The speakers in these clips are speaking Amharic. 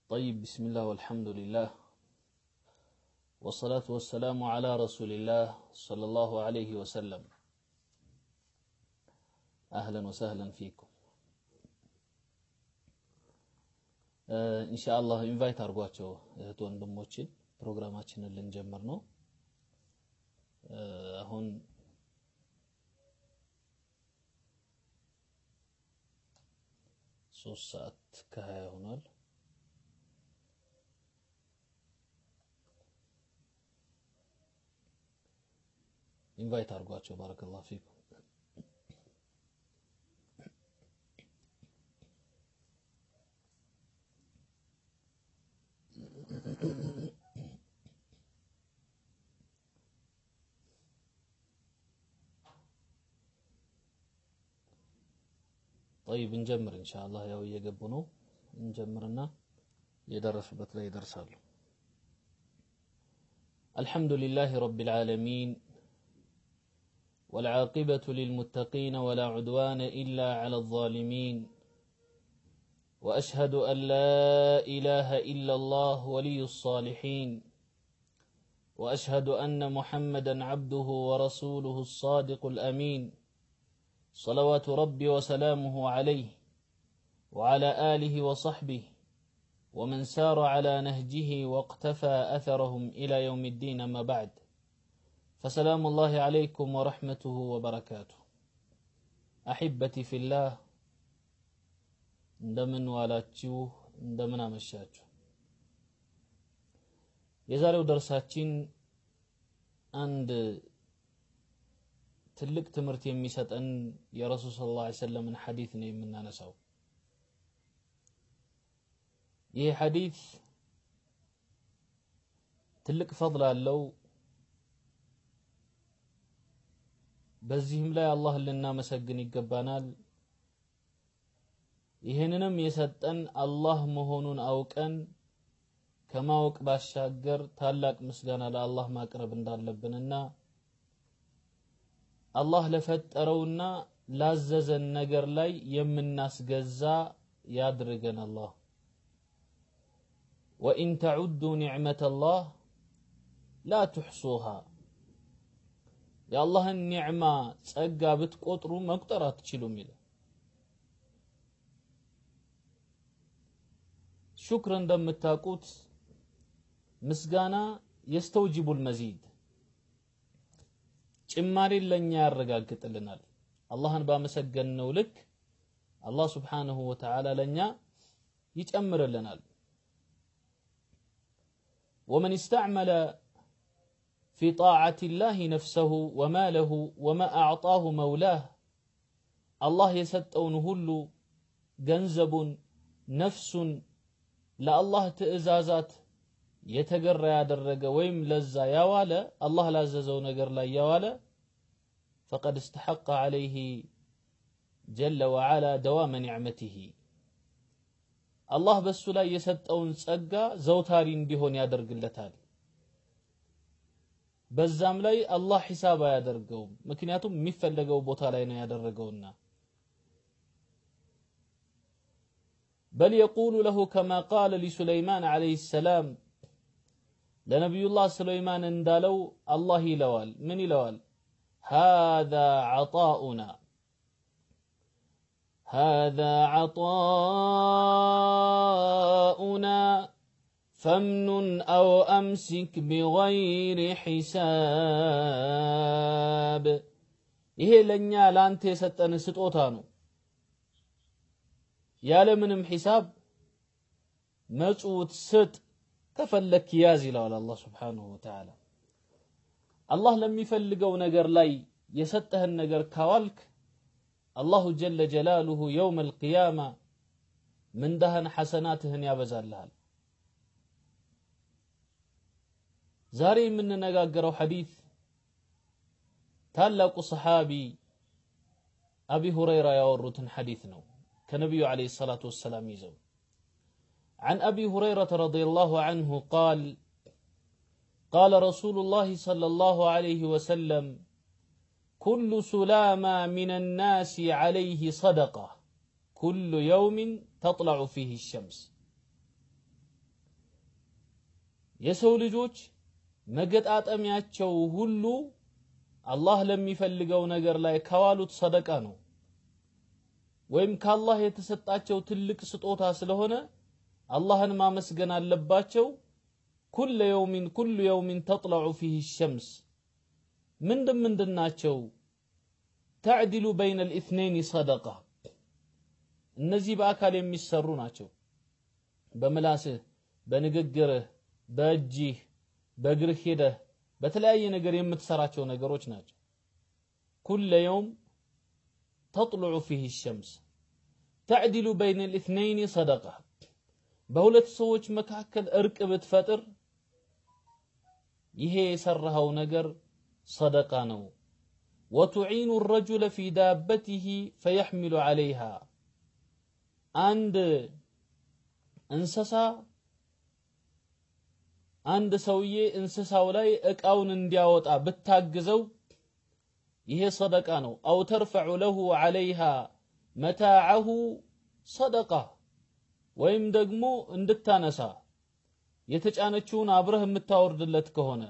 طيب بسم الله والحمد لله والصلاة والسلام على رسول الله صلى الله عليه وسلم أهلا وسهلا فيكم ኢንሻአላህ ኢንቫይት አድርጓቸው እህት ወንድሞችን ፕሮግራማችንን ልንጀምር ነው አሁን ሶስት ሰዓት ከሀያ ሆኗል ኢንቫይት አድርጓቸው ባረከላሁ ፊኩም طيب እንጀምር ኢንሻአላህ ያው እየገቡ ነው እንጀምርና የደረሱበት ላይ ይደርሳሉ الحمد لله رب العالمين والعاقبة للمتقين ولا عدوان إلا على الظالمين وأشهد أن لا إله إلا الله ولي الصالحين وأشهد أن محمدا عبده ورسوله الصادق الأمين صلوات ربي وسلامه عليه وعلى آله وصحبه ومن سار على نهجه واقتفى أثرهم إلى يوم الدين ما بعد فسلام الله عليكم ورحمته وبركاته أحبتي في الله እንደምን ዋላችሁ እንደምን አመሻችሁ የዛሬው ደርሳችን አንድ ትልቅ ትምህርት የሚሰጠን የረሱል ስ ላ ሰለምን ሐዲት ነው የምናነሳው ይህ ሐዲት ትልቅ ፈضል አለው በዚህም ላይ አላህን ልናመሰግን ይገባናል ይህንንም የሰጠን አላህ መሆኑን አውቀን ከማወቅ ባሻገር ታላቅ ምስጋና ለአላህ ማቅረብ እንዳለብንና አላህ ለፈጠረውና ላዘዘን ነገር ላይ የምናስገዛ ያድርገን አላህ ወኢን ተዑዱ ኒዕመተ አላህ ላ ትሕሱሃ የአላህን ኒዕማ ጸጋ ብትቆጥሩ መቁጠር አትችሉም ይላል ሹክር እንደምታውቁት ምስጋና የስተውጅቡል መዚድ ጭማሪን ለኛ ያረጋግጥልናል አላህን ባመሰገንነው ልክ አላህ ስብሓንሁ ወተዓላ ለኛ ይጨምርልናል ومن استعمل في طاعة الله نفسه وماله وما أعطاه مولاه الله يسطون هلو جنزب نفس ለአላህ ትእዛዛት የተገራ ያደረገ ወይም ለዛ ያዋለ አላህ ላዘዘው ነገር ላይ ያዋለ ፈቀድ እስተሐቀ ዓለይህ ጀለ ወዓላ ደዋመ ኒዕመቲህ አላህ በሱ ላይ የሰጠውን ጸጋ ዘውታሪ እንዲሆን ያደርግለታል በዛም ላይ አላህ ሒሳብ አያደርገውም ምክንያቱም የሚፈለገው ቦታ ላይ ነው ያደረገውና بل يقول له كما قال لسليمان عليه السلام لنبي الله سليمان اندالو الله يلوال من يلوال هذا عطاؤنا هذا عطاؤنا فمن أو أمسك بغير حساب ይሄ ለኛ ላንተ የሰጠን ስጦታ ነው ያለምንም ሒሳብ መጽውት ስጥ ከፈለክ ያዝ ይለዋል አላህ ስብሓንሁ ወተዓላ አላህ ለሚፈልገው ነገር ላይ የሰጠህን ነገር ካዋልክ አላሁ ጀለ ጀላሉሁ የውም አልቅያማ ምንዳህን ሐሰናትህን ያበዛልሃል ዛሬ የምንነጋገረው ሐዲት ታላቁ ሰሓቢ አቢ ሁረይራ ያወሩትን ሐዲት ነው كنبي عليه الصلاة والسلام يزو عن أبي هريرة رضي الله عنه قال قال رسول الله صلى الله عليه وسلم كل سلامة من الناس عليه صدقة كل يوم تطلع فيه الشمس የሰው ልጆች መገጣጠሚያቸው ሁሉ አላህ ለሚፈልገው ነገር ላይ ካዋሉት ሰደቃ ነው ወይም ከአላህ የተሰጣቸው ትልቅ ስጦታ ስለሆነ አላህን ማመስገን አለባቸው ኩለ የውሚን ኩሉ የውሚን ተጥለዑ ፊህ ሸምስ ምንድን ምንድን ናቸው ተዕዲሉ በይነ ልኢትነይን ሰደቃ እነዚህ በአካል የሚሰሩ ናቸው በምላስህ በንግግርህ በእጅህ በእግርህ ሄደህ በተለያየ ነገር የምትሰራቸው ነገሮች ናቸው ኩለ የውም ተጥልዑ ፊህ ሸምስ ተዕዲሉ በይነ ልኢትነይን ሰደቃ በሁለት ሰዎች መካከል እርቅ ብትፈጥር ይሄ የሰራኸው ነገር ሰደቃ ነው ወቱዒኑ ረጁለ ፊ ዳበቲህ ፈየሕሚሉ ዓለይሃ አንድ እንስሳ አንድ ሰውዬ እንስሳው ላይ እቃውን እንዲያወጣ ብታግዘው ይሄ ሰደቃ ነው አው ተርፈዑ ለሁ ዓለይሃ መታዐሁ ሰደቃ ወይም ደግሞ እንድታነሳ የተጫነችውን አብረህ የምታወርድለት ከሆነ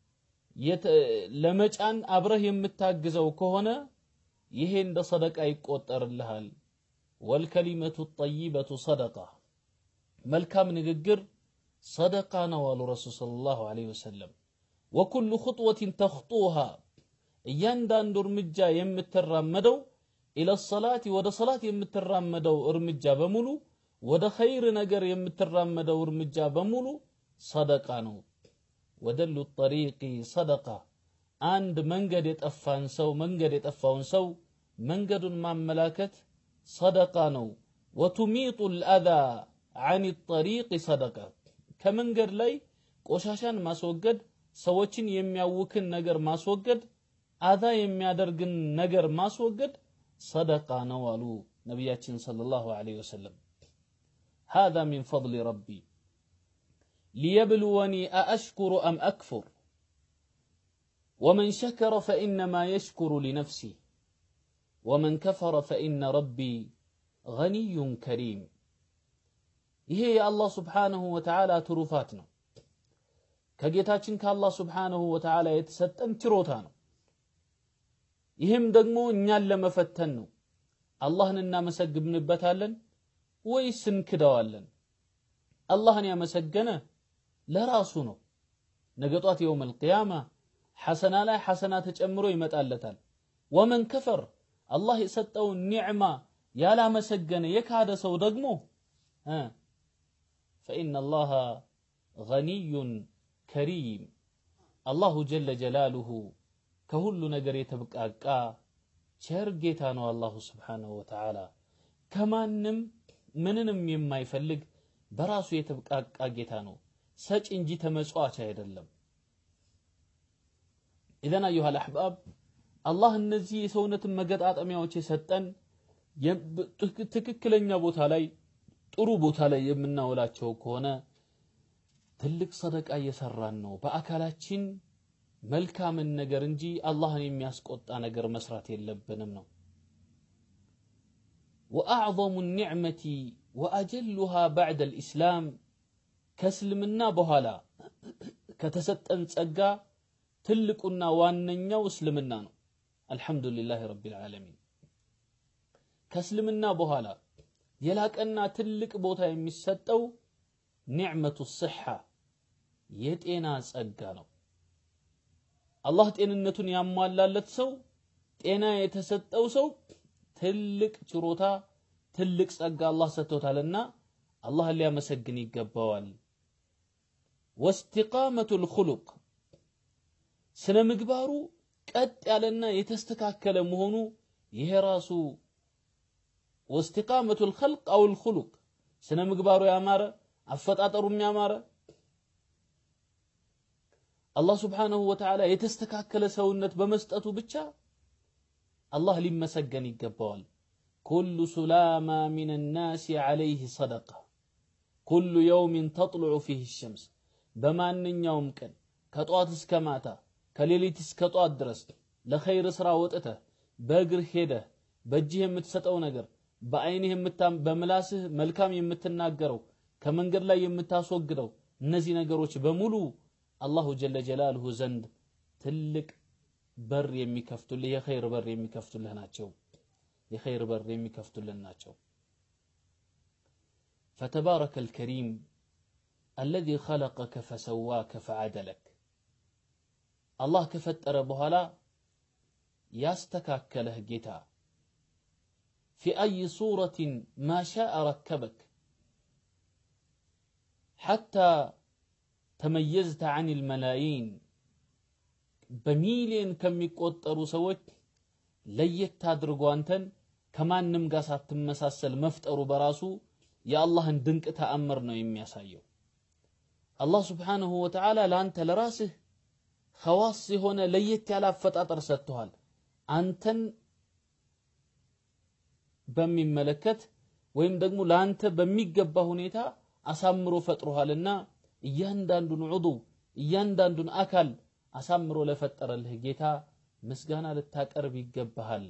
ለመጫን አብረህ የምታግዘው ከሆነ ይሄ እንደ ሰደቃ ይቆጠርልሃል ወልከሊመቱ ጠይበቱ ሰደቃ መልካም ንግግር ሰደቃ ነው አሉ ረሱል ሰለላሁ ዐለይሂ ወሰለም ወኩሉ ኹጥወትን ተኽጡሃ እያንዳንዱ እርምጃ የምትራመደው ኢለ ሰላት ወደ ሰላት የምትራመደው እርምጃ በሙሉ ወደ ኸይር ነገር የምትራመደው እርምጃ በሙሉ ሰደቃ ነው ወደሉ ጠሪቂ ሰደቃ አንድ መንገድ የጠፋን ሰው መንገድ የጠፋውን ሰው መንገዱን ማመላከት ሰደቃ ነው ወቱሚጡ ልአዛ አን ጠሪቅ ሰደቃ ከመንገድ ላይ ቆሻሻን ማስወገድ ሰዎችን የሚያውክን ነገር ማስወገድ አዛ የሚያደርግን ነገር ማስወገድ ሰደቃ ነው አሉ ነቢያችን ሰለላሁ ዐለይሂ ወሰለም هذا من فضل ربي ليبلوني أأشكر أم أكفر ومن شكر فإنما يشكر لنفسه ومن كفر فإن ربي غني كريم ይሄ የአላህ ስብሓንሁ ወተዓላ ትሩፋት ነው ከጌታችን ከአላህ ስብሓንሁ ወተዓላ የተሰጠን ችሮታ ነው ይህም ደግሞ እኛን ለመፈተን ነው አላህን እናመሰግንበታለን ወይስ እንክደዋለን አላህን ያመሰገነ ለራሱ ነው ነገ ጧት የውም አልቅያማ ሐሰና ላይ ሐሰና ተጨምሮ ይመጣለታል ወመን ከፈር አላህ የሰጠውን ኒዕማ ያላመሰገነ የካደ ሰው ደግሞ فإن الله غني كريم الله جل جلاله كهل نجر يتبقى ቸር ጌታ ነው አላሁ ስብሓንሁ ወተዓላ ከማንም ምንንም የማይፈልግ በራሱ የተብቃቃ ጌታ ነው ሰጭ እንጂ ተመጽዋች አይደለም ኢዘን አዩሃ አልአሕባብ አላህ እነዚህ የሰውነትን መገጣጠሚያዎች የሰጠን ትክክለኛ ቦታ ላይ ጥሩ ቦታ ላይ የምናውላቸው ከሆነ ትልቅ ሰደቃ እየሰራን ነው በአካላችን መልካምን ነገር እንጂ አላህን የሚያስቆጣ ነገር መስራት የለብንም ነው ወአዕظሙ ኒዕመቲ ወአጀሉሃ ባዕደ ልእስላም ከእስልምና በኋላ ከተሰጠን ጸጋ ትልቁና ዋነኛው እስልምና ነው አልሐምዱሊላህ ረቢ ልዓለሚን ከእስልምና በኋላ የላቀና ትልቅ ቦታ የሚሰጠው ኒዕመቱ ስሓ የጤና ጸጋ ነው አላህ ጤንነቱን ያሟላለት ሰው ጤና የተሰጠው ሰው ትልቅ ችሮታ ትልቅ ጸጋ አላህ ሰጥቶታልና አላህን ሊያመሰግን ይገባዋል ወስቲቃመቱ ልኹሉቅ ስነ ምግባሩ ቀጥ ያለና የተስተካከለ መሆኑ ይሄ ራሱ ወስቲቃመቱ ልኸልቅ አው ልኹሉቅ ስነ ምግባሩ ያማረ አፈጣጠሩም ያማረ አላህ ስብሓንሁ ወተዓላ የተስተካከለ ሰውነት በመስጠቱ ብቻ አላህ ሊመሰገን ይገባዋል ኩሉ ሱላማ ሚን ናሲ ዓለይህ ሰደቃ ኩሉ የውሚን ተጥልዑ ፊህ ሸምስ በማንኛውም ቀን ከጠዋት እስከ ማታ ከሌሊት እስከ ጠዋት ድረስ ለኸይር ሥራ ወጥተህ በእግርህ ሄደህ በእጅህ የምትሰጠው ነገር በአይንህ በምላስህ መልካም የምትናገረው ከመንገድ ላይ የምታስወግደው እነዚህ ነገሮች በሙሉ አላሁ ጀለ ጀላልሁ ዘንድ ትልቅ በር የሚከፍቱልህ የኸይር በር የሚከፍቱልህ ናቸው። የኸይር በር የሚከፍቱልን ናቸው። فتبارك الكريم الذي خلقك فسواك فعدلك الله كفتر بهلا يستكاكله جتا في أي صورة ما شاء ركبك حتى تميزت عن الملايين በሚሊየን ከሚቆጠሩ ሰዎች ለየት አድርጎ አንተን ከማንም ጋር ሳትመሳሰል መፍጠሩ በራሱ የአላህን ድንቅ ተአምር ነው የሚያሳየው። አላህ ስብሓንሁ ወተዓላ ለአንተ ለራስህ ኸዋስ የሆነ ለየት ያለ አፈጣጠር ሰጥተዋል። አንተን በሚመለከት ወይም ደግሞ ለአንተ በሚገባ ሁኔታ አሳምሮ ፈጥሮሃልና እያንዳንዱን ዑዱው እያንዳንዱን አካል አሳምሮ ለፈጠረልህ ጌታ ምስጋና ልታቀርብ ይገባሃል።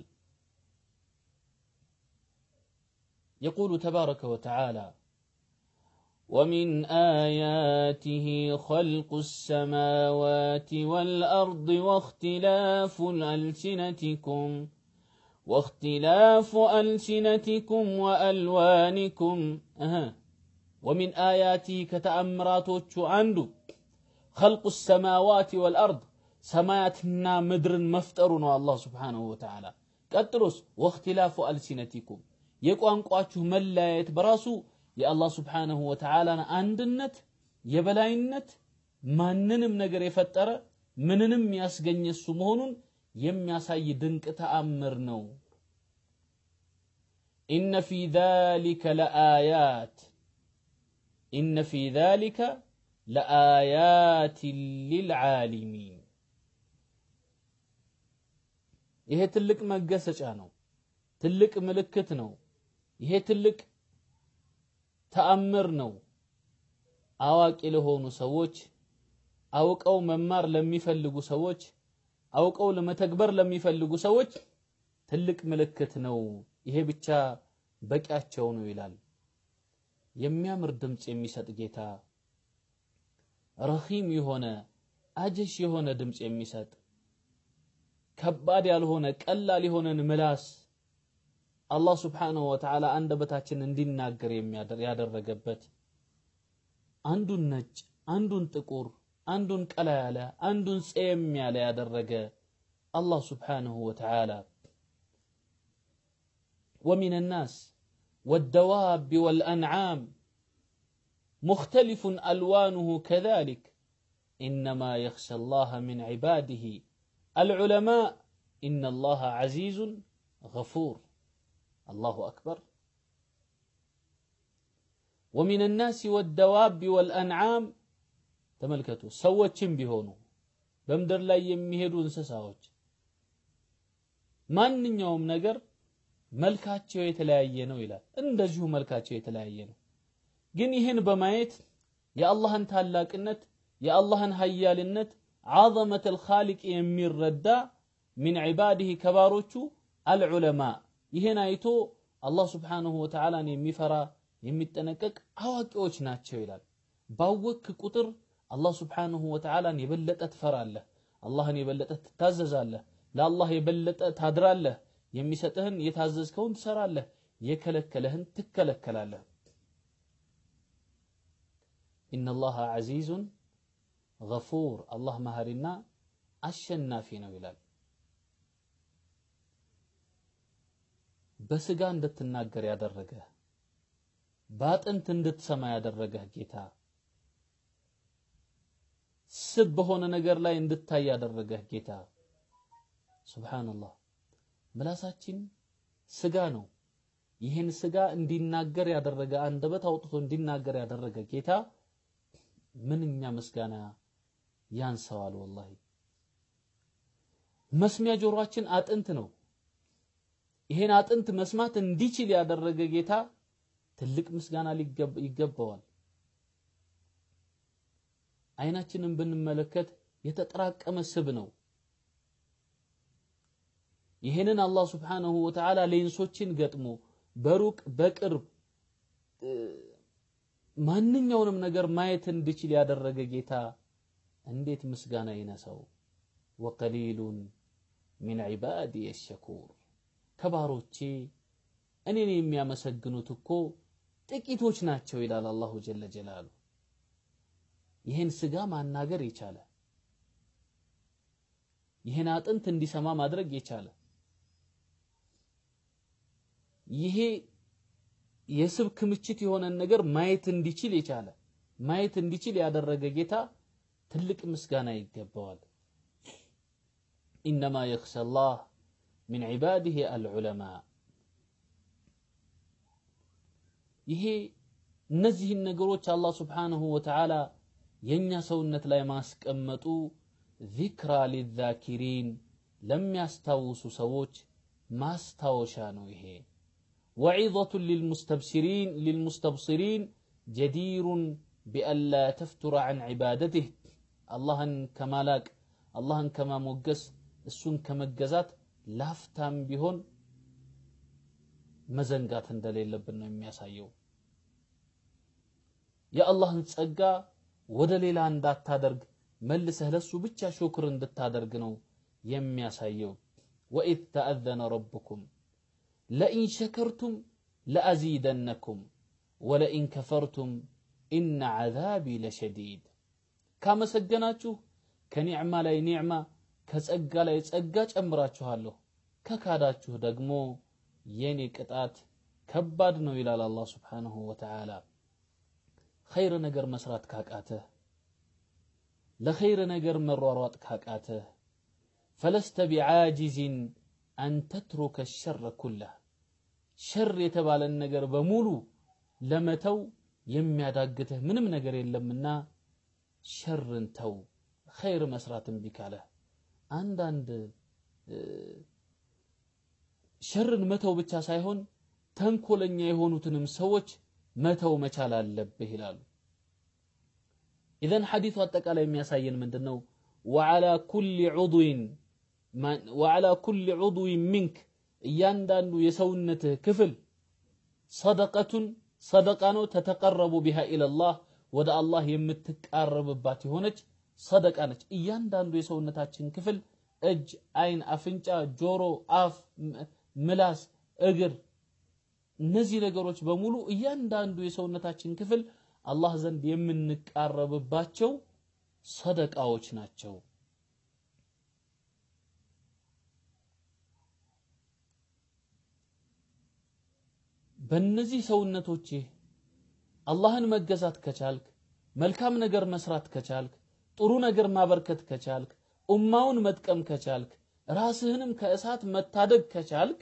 يقول تبارك وتعالى ومن آياته خلق السماوات والأرض واختلاف ألسنتكم واختلاف ألسنتكم وألوانكم أها ومن آياته كتأمرات عنده خلق السماوات والأرض سماياتنا مدر مفترنا الله سبحانه وتعالى قتلوس واختلاف ألسنتكم የቋንቋችሁ መለያየት በራሱ የአላህ ስብሓንሁ ወተዓላን አንድነት የበላይነት ማንንም ነገር የፈጠረ ምንንም ያስገኘ እሱ መሆኑን የሚያሳይ ድንቅ ተአምር ነው። ኢነ ፊ ዛሊከ ለአያት ኢነ ፊ ዛሊከ ለአያት ሊልዓሊሚን ይሄ ትልቅ መገሰጫ ነው። ትልቅ ምልክት ነው። ይሄ ትልቅ ተአምር ነው። አዋቂ ለሆኑ ሰዎች፣ አውቀው መማር ለሚፈልጉ ሰዎች፣ አውቀው ለመተግበር ለሚፈልጉ ሰዎች ትልቅ ምልክት ነው። ይሄ ብቻ በቂያቸው ነው ይላል። የሚያምር ድምፅ የሚሰጥ ጌታ፣ ረኺም የሆነ አጀሽ የሆነ ድምፅ የሚሰጥ ከባድ ያልሆነ ቀላል የሆነን ምላስ አላህ ስብሓንሁ ወተዓላ አንደበታችን እንዲናገር ያደረገበት አንዱን ነጭ፣ አንዱን ጥቁር፣ አንዱን ቀላ ያለ፣ አንዱን ጸየም ያለ ያደረገ አላህ ስብሓንሁ ወተዓላ ومن الناس والدواب والأنعام مختلف ألوانه كذلك إنما يخشى الله من عباده العلماء إن الله عزيز غفور الله أكبر ومن الناس والدواب والأنعام تملكتوا سوتشم بهونو بمدر لا يمهدوا انسساوች ማንኛውም ነገር መልካቸው የተለያየ ነው ይላል። እንደዚሁ መልካቸው የተለያየ ነው። ግን ይህን በማየት የአላህን ታላቅነት የአላህን ሀያልነት ዓዘመት አልኻሊቅ የሚረዳ ሚን ዒባዲህ ከባሮቹ አልዑለማ ይህን አይቶ አላህ ስብሓንሁ ወተዓላን የሚፈራ የሚጠነቀቅ አዋቂዎች ናቸው ይላል። ባወክ ቁጥር አላህ ስብሓንሁ ወተዓላን የበለጠ ትፈራለህ፣ አላህን የበለጠ ትታዘዛለህ፣ ለአላህ የበለጠ ታድራለህ፣ የሚሰጥህን የታዘዝከውን ትሰራለህ፣ የከለከለህን ትከለከላለህ። ኢነላሃ ዐዚዙን ገፉር አላህ መሐሪና አሸናፊ ነው ይላል። በስጋ እንድትናገር ያደረገህ በአጥንት እንድትሰማ ያደረገህ ጌታ ስብ በሆነ ነገር ላይ እንድታይ ያደረገህ ጌታ ሱብሃንአላህ። ምላሳችን ስጋ ነው። ይህን ስጋ እንዲናገር ያደረገ አንደበት አውጥቶ እንዲናገር ያደረገ ጌታ ምንኛ ምስጋና ያንሰዋል። ወላሂ መስሚያ ጆሮአችን አጥንት ነው። ይሄን አጥንት መስማት እንዲችል ያደረገ ጌታ ትልቅ ምስጋና ይገባዋል። አይናችንን ብንመለከት የተጠራቀመ ስብ ነው። ይህንን አላህ ስብሓነሁ ወተዓላ ሌንሶችን ገጥሞ በሩቅ በቅርብ ማንኛውንም ነገር ማየት እንድችል ያደረገ ጌታ እንዴት ምስጋና ይነሳው? ወቀሊሉን ሚን ዒባዲ የሸኩር ከባሮቼ እኔን የሚያመሰግኑት እኮ ጥቂቶች ናቸው ይላል አላሁ ጀለ ጀላሉ። ይህን ስጋ ማናገር የቻለ ይህን አጥንት እንዲሰማ ማድረግ የቻለ ይሄ የስብ ክምችት የሆነን ነገር ማየት እንዲችል የቻለ ማየት እንዲችል ያደረገ ጌታ ትልቅ ምስጋና ይገባዋል። ኢነማ የኽሸ ላህ ሚን ዒባዲህ አልዑለማ። ይሄ እነዚህን ነገሮች አላህ ስብሓንሁ ወተዓላ የእኛ ሰውነት ላይ ማስቀመጡ ዚክራ ሊዛኪሪን ለሚያስታውሱ ሰዎች ማስታወሻ ነው ይሄ وعظة للمستبصرين للمستبصرين جدير بألا تفتر عن عبادته الله كمالاك الله كما موجس السن كما جزات لافتام بهون መዘንጋት እንደሌለብን ነው የሚያሳየው። የአላህን ጸጋ ወደ ሌላ እንዳታደርግ መልሰህ ለሱ ብቻ ሹክር እንድታደርግ ነው የሚያሳየው። ወኢዝ ተአዘነ ረብኩም ለኢን ሸከርቱም ለአዚደነኩም ወለኢን ከፈርቱም ኢነ ዐዛቢ ለሸዲድ። ካመሰገናችሁ ከኒዕማ ላይ ኒዕማ ከጸጋ ላይ ጸጋ ጨምራችኋለሁ፣ ከካዳችሁ ደግሞ የኔ ቅጣት ከባድ ነው ይላል አላህ ስብሓንሁ ወተዓላ። ኸይር ነገር መስራት ካቃተህ፣ ለኸይር ነገር መሯሯጥ ካቃተህ ፈለስተ ቢዓጂዝን አን ተትሩከ ሸረ ኩላህ ሸር የተባለን ነገር በሙሉ ለመተው የሚያዳግትህ ምንም ነገር የለምና ሸርን ተው። ኸይር መስራት እምቢ ካለህ አንዳንድ ሸርን መተው ብቻ ሳይሆን ተንኮለኛ የሆኑትንም ሰዎች መተው መቻል አለብህ ይላሉ። ኢዘን ሐዲሱ አጠቃላይ የሚያሳየን ምንድን ነው? ወዓላ ኩሊ ዑድዊን ወዓላ ኩሊ ዑድዊን ሚንክ እያንዳንዱ የሰውነትህ ክፍል ሰደቀቱን ሰደቃ ነው። ተተቀረቡ ቢሃ ኢለላህ ወደ አላህ የምትቃረብባት የሆነች ሰደቃ ነች። እያንዳንዱ የሰውነታችን ክፍል እጅ፣ አይን፣ አፍንጫ፣ ጆሮ፣ አፍ፣ ምላስ፣ እግር እነዚህ ነገሮች በሙሉ እያንዳንዱ የሰውነታችን ክፍል አላህ ዘንድ የምንቃረብባቸው ሰደቃዎች ናቸው። በእነዚህ ሰውነቶችህ አላህን መገዛት ከቻልክ፣ መልካም ነገር መስራት ከቻልክ፣ ጥሩ ነገር ማበርከት ከቻልክ፣ ኡማውን መጥቀም ከቻልክ፣ ራስህንም ከእሳት መታደግ ከቻልክ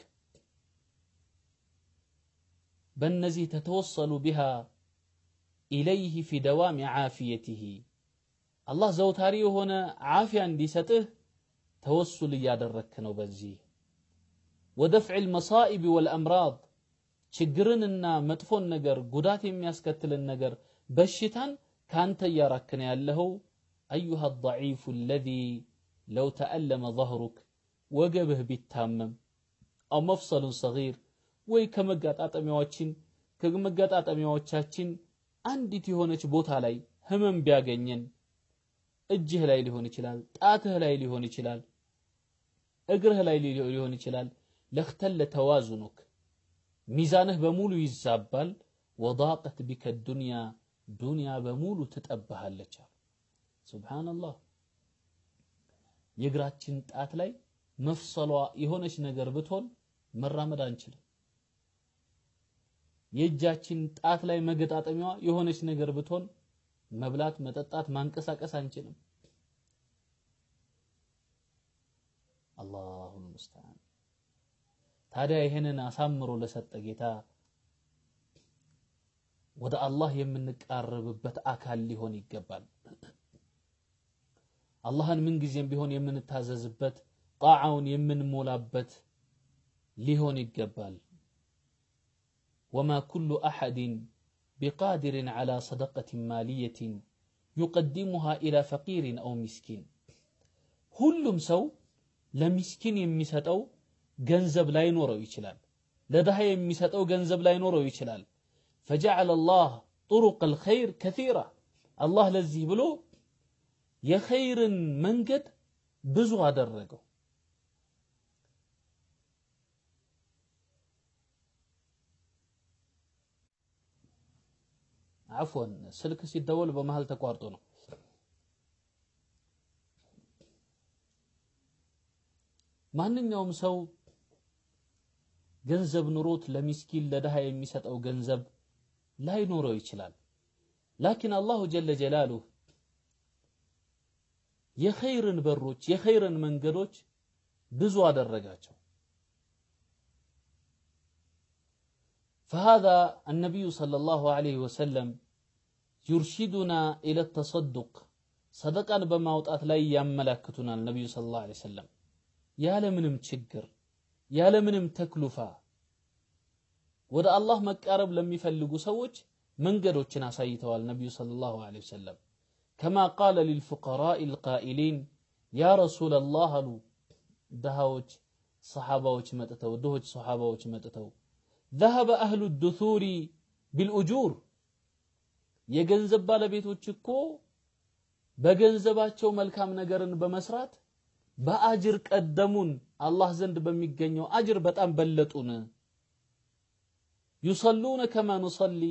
በእነዚህ ተተወሰሉ ቢሃ ኢለይህ ፊ ደዋሚ ዓፊየትህ አላህ ዘውታሪ የሆነ ዓፊያ እንዲሰጥህ ተወሱል እያደረክ ነው። በዚህ ወደፍዕ ልመሳኢብ ወልአምራድ ችግርንና መጥፎን ነገር ጉዳት የሚያስከትልን ነገር በሽታን ካንተ እያራክነ ያለኸው አዩሃ ضዒፉ አለዚ ለው ተአለመ ظهሩክ ወገብህ ቢታመም አው መፍሰሉን ሰጊር ወይ ከመጋጣጠሚያዎችን ከመጋጣጠሚያዎቻችን አንዲት የሆነች ቦታ ላይ ህመም ቢያገኘን እጅህ ላይ ሊሆን ይችላል፣ ጣትህ ላይ ሊሆን ይችላል፣ እግርህ ላይ ሊሆን ይችላል። ለክተለ ተዋዙኑክ ሚዛንህ በሙሉ ይዛባል። ወዳቀት ቢከ ዱንያ ዱንያ በሙሉ ትጠብሃለች አሉ። ሱብሓነላህ። የእግራችን ጣት ላይ መፍሰሏ የሆነች ነገር ብትሆን መራመድ አንችልም። የእጃችን ጣት ላይ መገጣጠሚያዋ የሆነች ነገር ብትሆን መብላት፣ መጠጣት፣ ማንቀሳቀስ አንችልም። አላሁል ሙስተዓን። ታዲያ ይህንን አሳምሮ ለሰጠ ጌታ ወደ አላህ የምንቃረብበት አካል ሊሆን ይገባል። አላህን ምንጊዜም ቢሆን የምንታዘዝበት ጣዓውን የምንሞላበት ሊሆን ይገባል። ወማ ኩሉ አሐድን ቢቃድርን ዐላ ሰደቀትን ማልየትን ዩቀዲሙሃ ኢላ ፈቂርን አው ሚስኪን። ሁሉም ሰው ለሚስኪን የሚሰጠው ገንዘብ ላይኖረው ይችላል። ለድሃ የሚሰጠው ገንዘብ ላይኖረው ይችላል። ፈጀዐለ ላህ طرق الخير كثيرة الله ለዚህ ብሎ የኸይርን መንገድ ብዙ አደረገው አፍወን ስልክ ሲደወል በመሃል ተቋርጦ ነው ማንኛውም ሰው ገንዘብ ኑሮት ለሚስኪን ለድሃ የሚሰጠው ገንዘብ ላይኖረው ይችላል ላኪን አላሁ ጀለ ጀላሉሁ የኸይርን በሮች የኸይርን መንገዶች ብዙ አደረጋቸው فهذا النبي صلى الله عليه وسلم يرشدنا إلى التصدق صدقا بماوطات لا يملكتنا النبي صلى الله عليه وسلم ያለምንም ችግር ያለምንም ተክሉፋ ወደ አላህ መቃረብ ለሚፈልጉ ሰዎች መንገዶችን አሳይተዋል ነቢዩ ሰለላሁ ዐለይሂ ወሰለም ከማ ቃለ ሊልፉቀራኢ ልቃኢሊን ያ ረሱለላህ አሉ ድሃዎች ሰሓባዎች መጥተው ድሆች ሰሓባዎች መጥተው ذهب أهل الدثور بالأجور የገንዘብ ባለቤቶች እኮ በገንዘባቸው መልካም ነገርን በመስራት በአጅር ቀደሙን አላህ ዘንድ በሚገኘው አጅር በጣም በለጡን ዩሰሉነ ከማ ኑሰሊ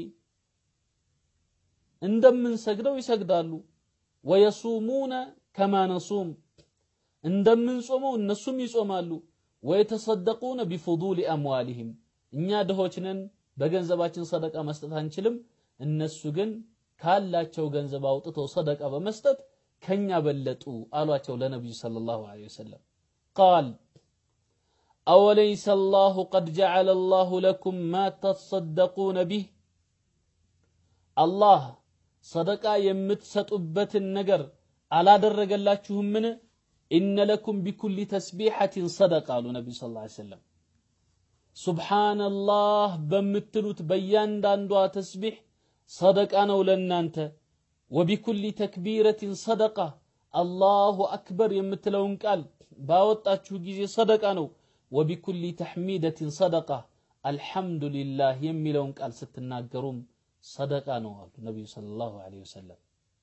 እንደምንሰግደው ይሰግዳሉ ወየሱሙነ ከማ ነሱም እንደምንጾመው እነሱም ይጾማሉ ወየተሰደቁነ ቢፉዱሊ አምዋሊህም እኛ ድሆች ነን በገንዘባችን ሰደቃ መስጠት አንችልም እነሱ ግን ካላቸው ገንዘብ አውጥተው ሰደቃ በመስጠት ከኛ በለጡ አሏቸው ለነቢዩ ሰለላሁ ዐለይሂ ወሰለም ቃል أوليس الله قد جعل الله لكم ما تصدقون به الله صدقا يمتسطبت النجر على درج الله من إن لكم بكل تسبيحة صدقة قالوا النبي صلى الله عليه وسلم سبحان الله بمتلوت بيان داندوا تسبيح صدقة نولنا أنت وبكل تكبيرة صدقة الله أكبر يمتلون قال باوጣችሁ ጊዜ ሰደቃ ነው وبكل تحميدة صدقة الحمد لله የሚለውን ቃል ስትናገሩም ሰደቃ ነው አሉ ነብዩ ሰለላሁ ዐለይሂ ወሰለም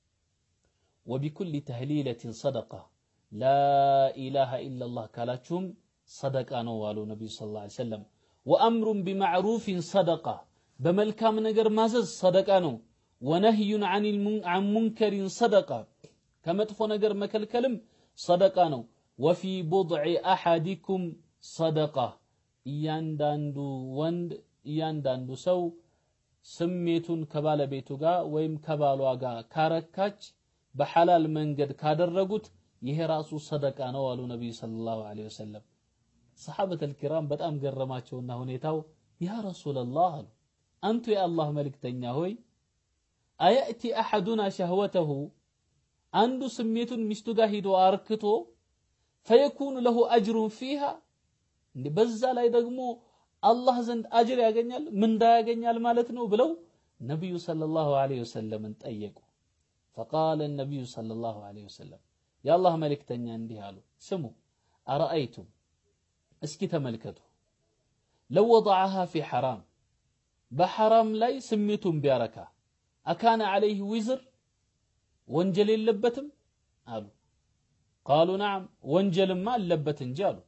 وبكل تهليلة صدقة لا إله إلا الله ካላችሁም ሰደቃ ነው አሉ ነብዩ ሰለላሁ ዐለይሂ ወሰለም وأمر بمعروف صدقة በመልካም ነገር ማዘዝ ሰደቃ ነው ወነህዩ አን ሙንከሪን ሰደቃ ከመጥፎ ነገር መከልከልም ሰደቃ ነው ወፊ ቡድዒ አሐዲኩም ሰደቃ እያንዳንዱ ወንድ እያንዳንዱ ሰው ስሜቱን ከባለቤቱ ጋር ወይም ከባሏ ጋር ካረካች በሐላል መንገድ ካደረጉት ይሄ ራሱ ሰደቃ ነው አሉ ነቢዩ ሰለላሁ ዐለይሂ ወሰለም ሰሓበት አልኪራም በጣም ገረማቸውና ሁኔታው ያ ረሱለላህ አሉ አንቱ የአላህ መልእክተኛ ሆይ አያእቲ አሐዱና ሸህወተሁ አንዱ ስሜቱን ሚስቱ ጋር ሂዶ አርክቶ ፈየኩኑ ለሁ አጅሩን ፊሃ እንዴ በዛ ላይ ደግሞ አላህ ዘንድ አጅር ያገኛል ምንዳ ያገኛል ማለት ነው ብለው ነቢዩ ሰለላሁ ዐለይሂ ወሰለምን ጠየቁ ፈቃለ ነቢዩ ሰለላሁ ዐለይሂ ወሰለም የአላህ መልእክተኛ እንዲህ አሉ ስሙ አረአይቱም እስኪ ተመልከቱ ለው ወضعها في حرام በሐራም ላይ ስሜቱን ቢያረካ አካነ ዐለይህ ዊዝር ወንጀል የለበትም አሉ ቃሉ ነዓም ወንጀልማ አለበት እንጂ አሉ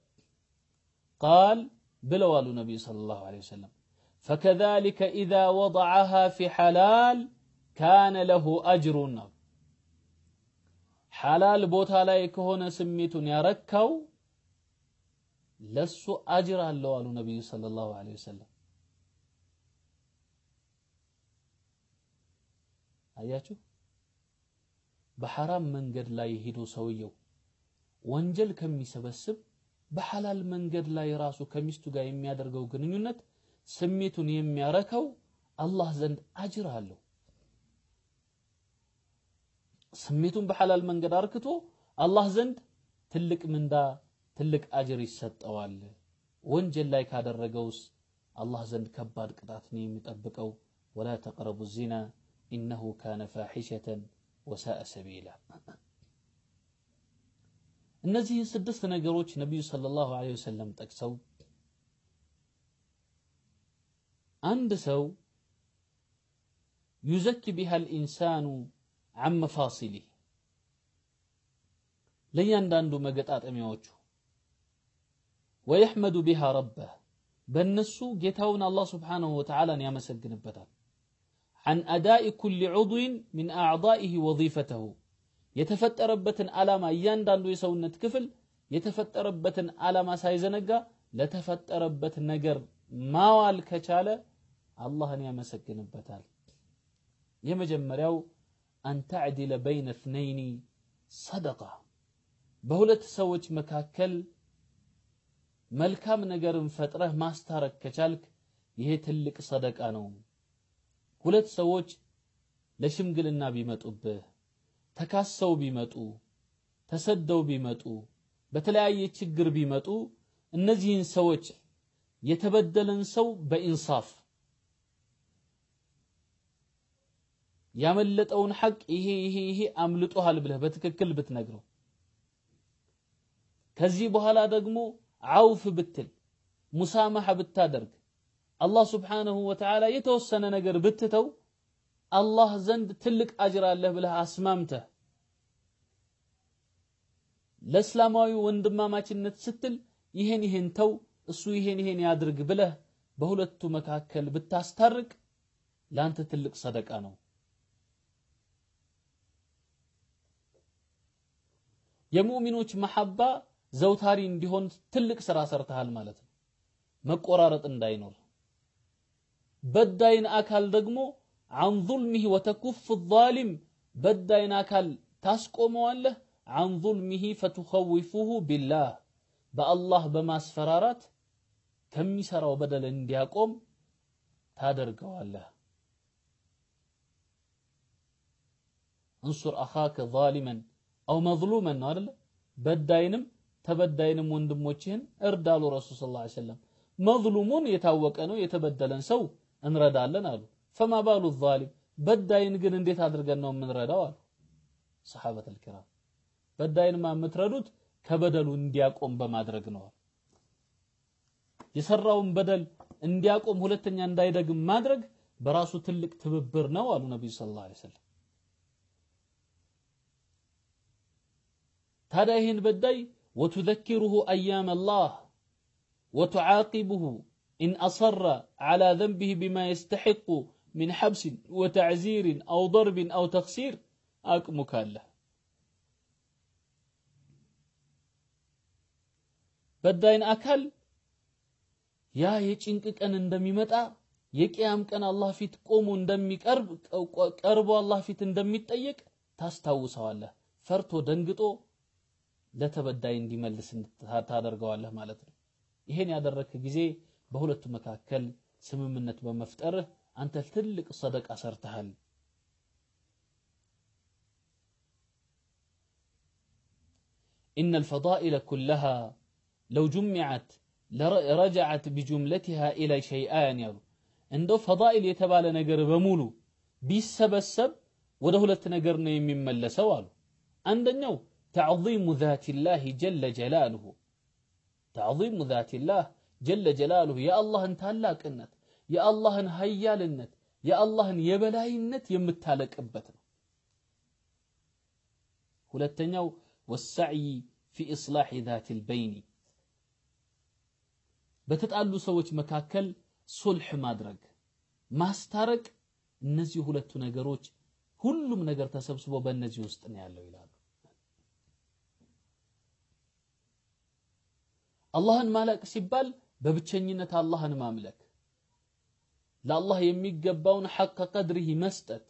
ቃል ብለው አሉ ነቢዩ ሰለላሁ ዐለይሂ ወሰለም ፈከዛሊከ ኢዛ ወضዐሃ ፊ ሐላል ካነ ለሁ አጅሩን አሉ ሐላል ቦታ ላይ ከሆነ ስሜቱን ያረካው ለሱ አጅር አለው አሉ ነቢዩ ሰለላሁ ዐለይሂ ወሰለም አያችሁ በሐራም መንገድ ላይ ሄዶ ሰውየው ወንጀል ከሚሰበስብ በሐላል መንገድ ላይ ራሱ ከሚስቱ ጋር የሚያደርገው ግንኙነት ስሜቱን የሚያረካው አላህ ዘንድ አጅር አለው ስሜቱን በሐላል መንገድ አርክቶ አላህ ዘንድ ትልቅ ምንዳ ትልቅ አጅር ይሰጠዋል ወንጀል ላይ ካደረገውስ አላህ ዘንድ ከባድ ቅጣት ነው የሚጠብቀው ወላ ተቅረቡ ዚና ኢነሁ ካነ ፋሒሸተን ወሳአ ሰቢላ እነዚህን ስድስት ነገሮች ነቢዩ ሰለላሁ ዐለይሂ ወሰለም ጠቅሰው አንድ ሰው ዩዘኪ ቢሃ ልኢንሳኑ አን መፋሲሊህ ለእያንዳንዱ መገጣጠሚያዎቹ ወየሕመዱ ቢሃ ረበህ በእነሱ ጌታውን አላህ ስብሓንሁ ወተዓላን ያመሰግንበታል عن أداء كل عضو من أعضائه وظيفته የተፈጠረበትን ዓላማ እያንዳንዱ የሰውነት ክፍል የተፈጠረበትን ዓላማ ሳይዘነጋ ለተፈጠረበት ነገር ማዋል ከቻለ አላህን ያመሰግንበታል የመጀመሪያው አን ተዕዲለ በይነ እትነይኒ ሰደቃ በሁለት ሰዎች መካከል መልካም ነገርን ፈጥረህ ማስታረቅ ከቻልክ ይሄ ትልቅ ሰደቃ ነው ሁለት ሰዎች ለሽምግልና ቢመጡብህ ተካሰው ቢመጡ ተሰደው ቢመጡ በተለያየ ችግር ቢመጡ እነዚህን ሰዎች የተበደለን ሰው በኢንሳፍ ያመለጠውን ሐቅ ይሄ ይሄ ይሄ አምልጦሃል ብለህ በትክክል ብትነግረው ከዚህ በኋላ ደግሞ አውፍ ብትል ሙሳማሐ ብታደርግ አላህ ስብሓንሁ ወተዓላ የተወሰነ ነገር ብትተው አላህ ዘንድ ትልቅ አጅር አለህ ብለህ አስማምተህ ለእስላማዊ ወንድማማችነት ስትል ይሄን ይሄን ተው እሱ ይሄን ይሄን ያድርግ ብለህ በሁለቱ መካከል ብታስታርቅ ለአንተ ትልቅ ሰደቃ ነው የሙእሚኖች መሐባ ዘውታሪ እንዲሆን ትልቅ ስራ ሰርተሃል ማለት ነው መቆራረጥ እንዳይኖር በዳይን አካል ደግሞ عن ظلمه وتكف الظالم በዳይን አካል ታስቆመዋለህ عن ظلمه فتخوفه بالله በአላህ በማስፈራራት ከሚሰራው በደል እንዲያቆም ታደርገዋለህ እንሱር አኻከ ዛሊመን አው መዝሉመን ነው አይደለ በዳይንም ተበዳይንም ወንድሞችህን እርዳሉ ረሱል ስ ላ ሰለም መዝሉሙን የታወቀ ነው የተበደለን ሰው እንረዳለን አሉ ፈማ ባሉ ዛሊም በዳይን ግን እንዴት አድርገን ነው የምንረዳው አሉ ሰሓበት ልኪራም በዳይንማ የምትረዱት ከበደሉ እንዲያቆም በማድረግ ነው የሰራውን በደል እንዲያቆም ሁለተኛ እንዳይደግም ማድረግ በራሱ ትልቅ ትብብር ነው አሉ ነቢዩ ስ ላ ሰለም ታዲያ ይህን በዳይ ወቱዘኪሩሁ አያም አላህ ወቱዓቂቡሁ ኢን አሰረ ዓላ ዘንቢህ ቢማ የስተሒቁ من حبس وتعزير أو ضرب أو تخسير أكمك الله በዳይን አካል ያ የጭንቅ ቀን እንደሚመጣ የቅያም ቀን አላህ ፊት ቆሞ እንደሚቀርብ ቀርቦ አላህ ፊት እንደሚጠየቅ ታስታውሰዋለህ ፈርቶ ደንግጦ ለተበዳይ እንዲመልስ ታደርገዋለህ ማለት ነው ይሄን ያደረግክ ጊዜ በሁለቱ መካከል ስምምነት በመፍጠርህ አንተ ትልቅ ሰደቃ ሰርተሃል إن الفضائل كلها لو جمعت رجعت بجملتها إلى شيئان يالو እንደው ፈዳኢል የተባለ ነገር በሙሉ ቢሰበሰብ ወደ ሁለት ነገር ነው የሚመለሰው አሉ አንደኛው ተዕظሙ ዛቲላህ ጀለ ጀላልሁ ተዕظሙ ዛቲላህ ጀለ ጀላልሁ የአላህን ታላቅነት የአላህን ሀያልነት የአላህን የበላይነት የምታለቅበት ነው ሁለተኛው ወሳዕይ ፊ ኢስላሕ ዛት ልበይኒ በተጣሉ ሰዎች መካከል ሱልሕ ማድረግ ማስታረቅ እነዚህ ሁለቱ ነገሮች ሁሉም ነገር ተሰብስቦ በእነዚህ ውስጥ ነው ያለው ይላሉ አላህን ማለቅ ሲባል በብቸኝነት አላህን ማምለክ ለአላህ የሚገባውን ሐቅ ቀድሪህ መስጠት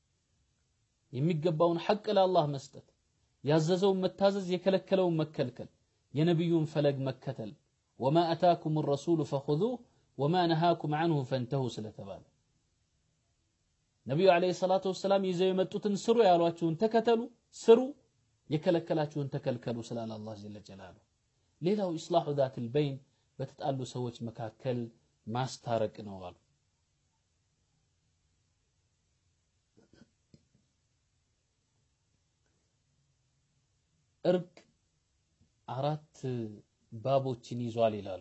የሚገባውን ሐቅ ለአላህ መስጠት ያዘዘውን መታዘዝ የከለከለውን መከልከል የነቢዩን ፈለግ መከተል ወማ አታኩም ረሱሉ ፈኹዙህ ወማ ነሃኩም አንሁ ፈንተሁ ስለተባለ ነቢዩ ዓለይሂ ሰላቱ ወሰላም ይዘው የመጡትን ስሩ ያሏችሁን ተከተሉ ስሩ የከለከላችሁን ተከልከሉ ስላለ አላህ ጀለ ጀላሉ ሌላው ኢስላሑ ዛት ልበይን በተጣሉ ሰዎች መካከል ማስታረቅ ነው አሉ እርቅ አራት ባቦችን ይዟል ይላሉ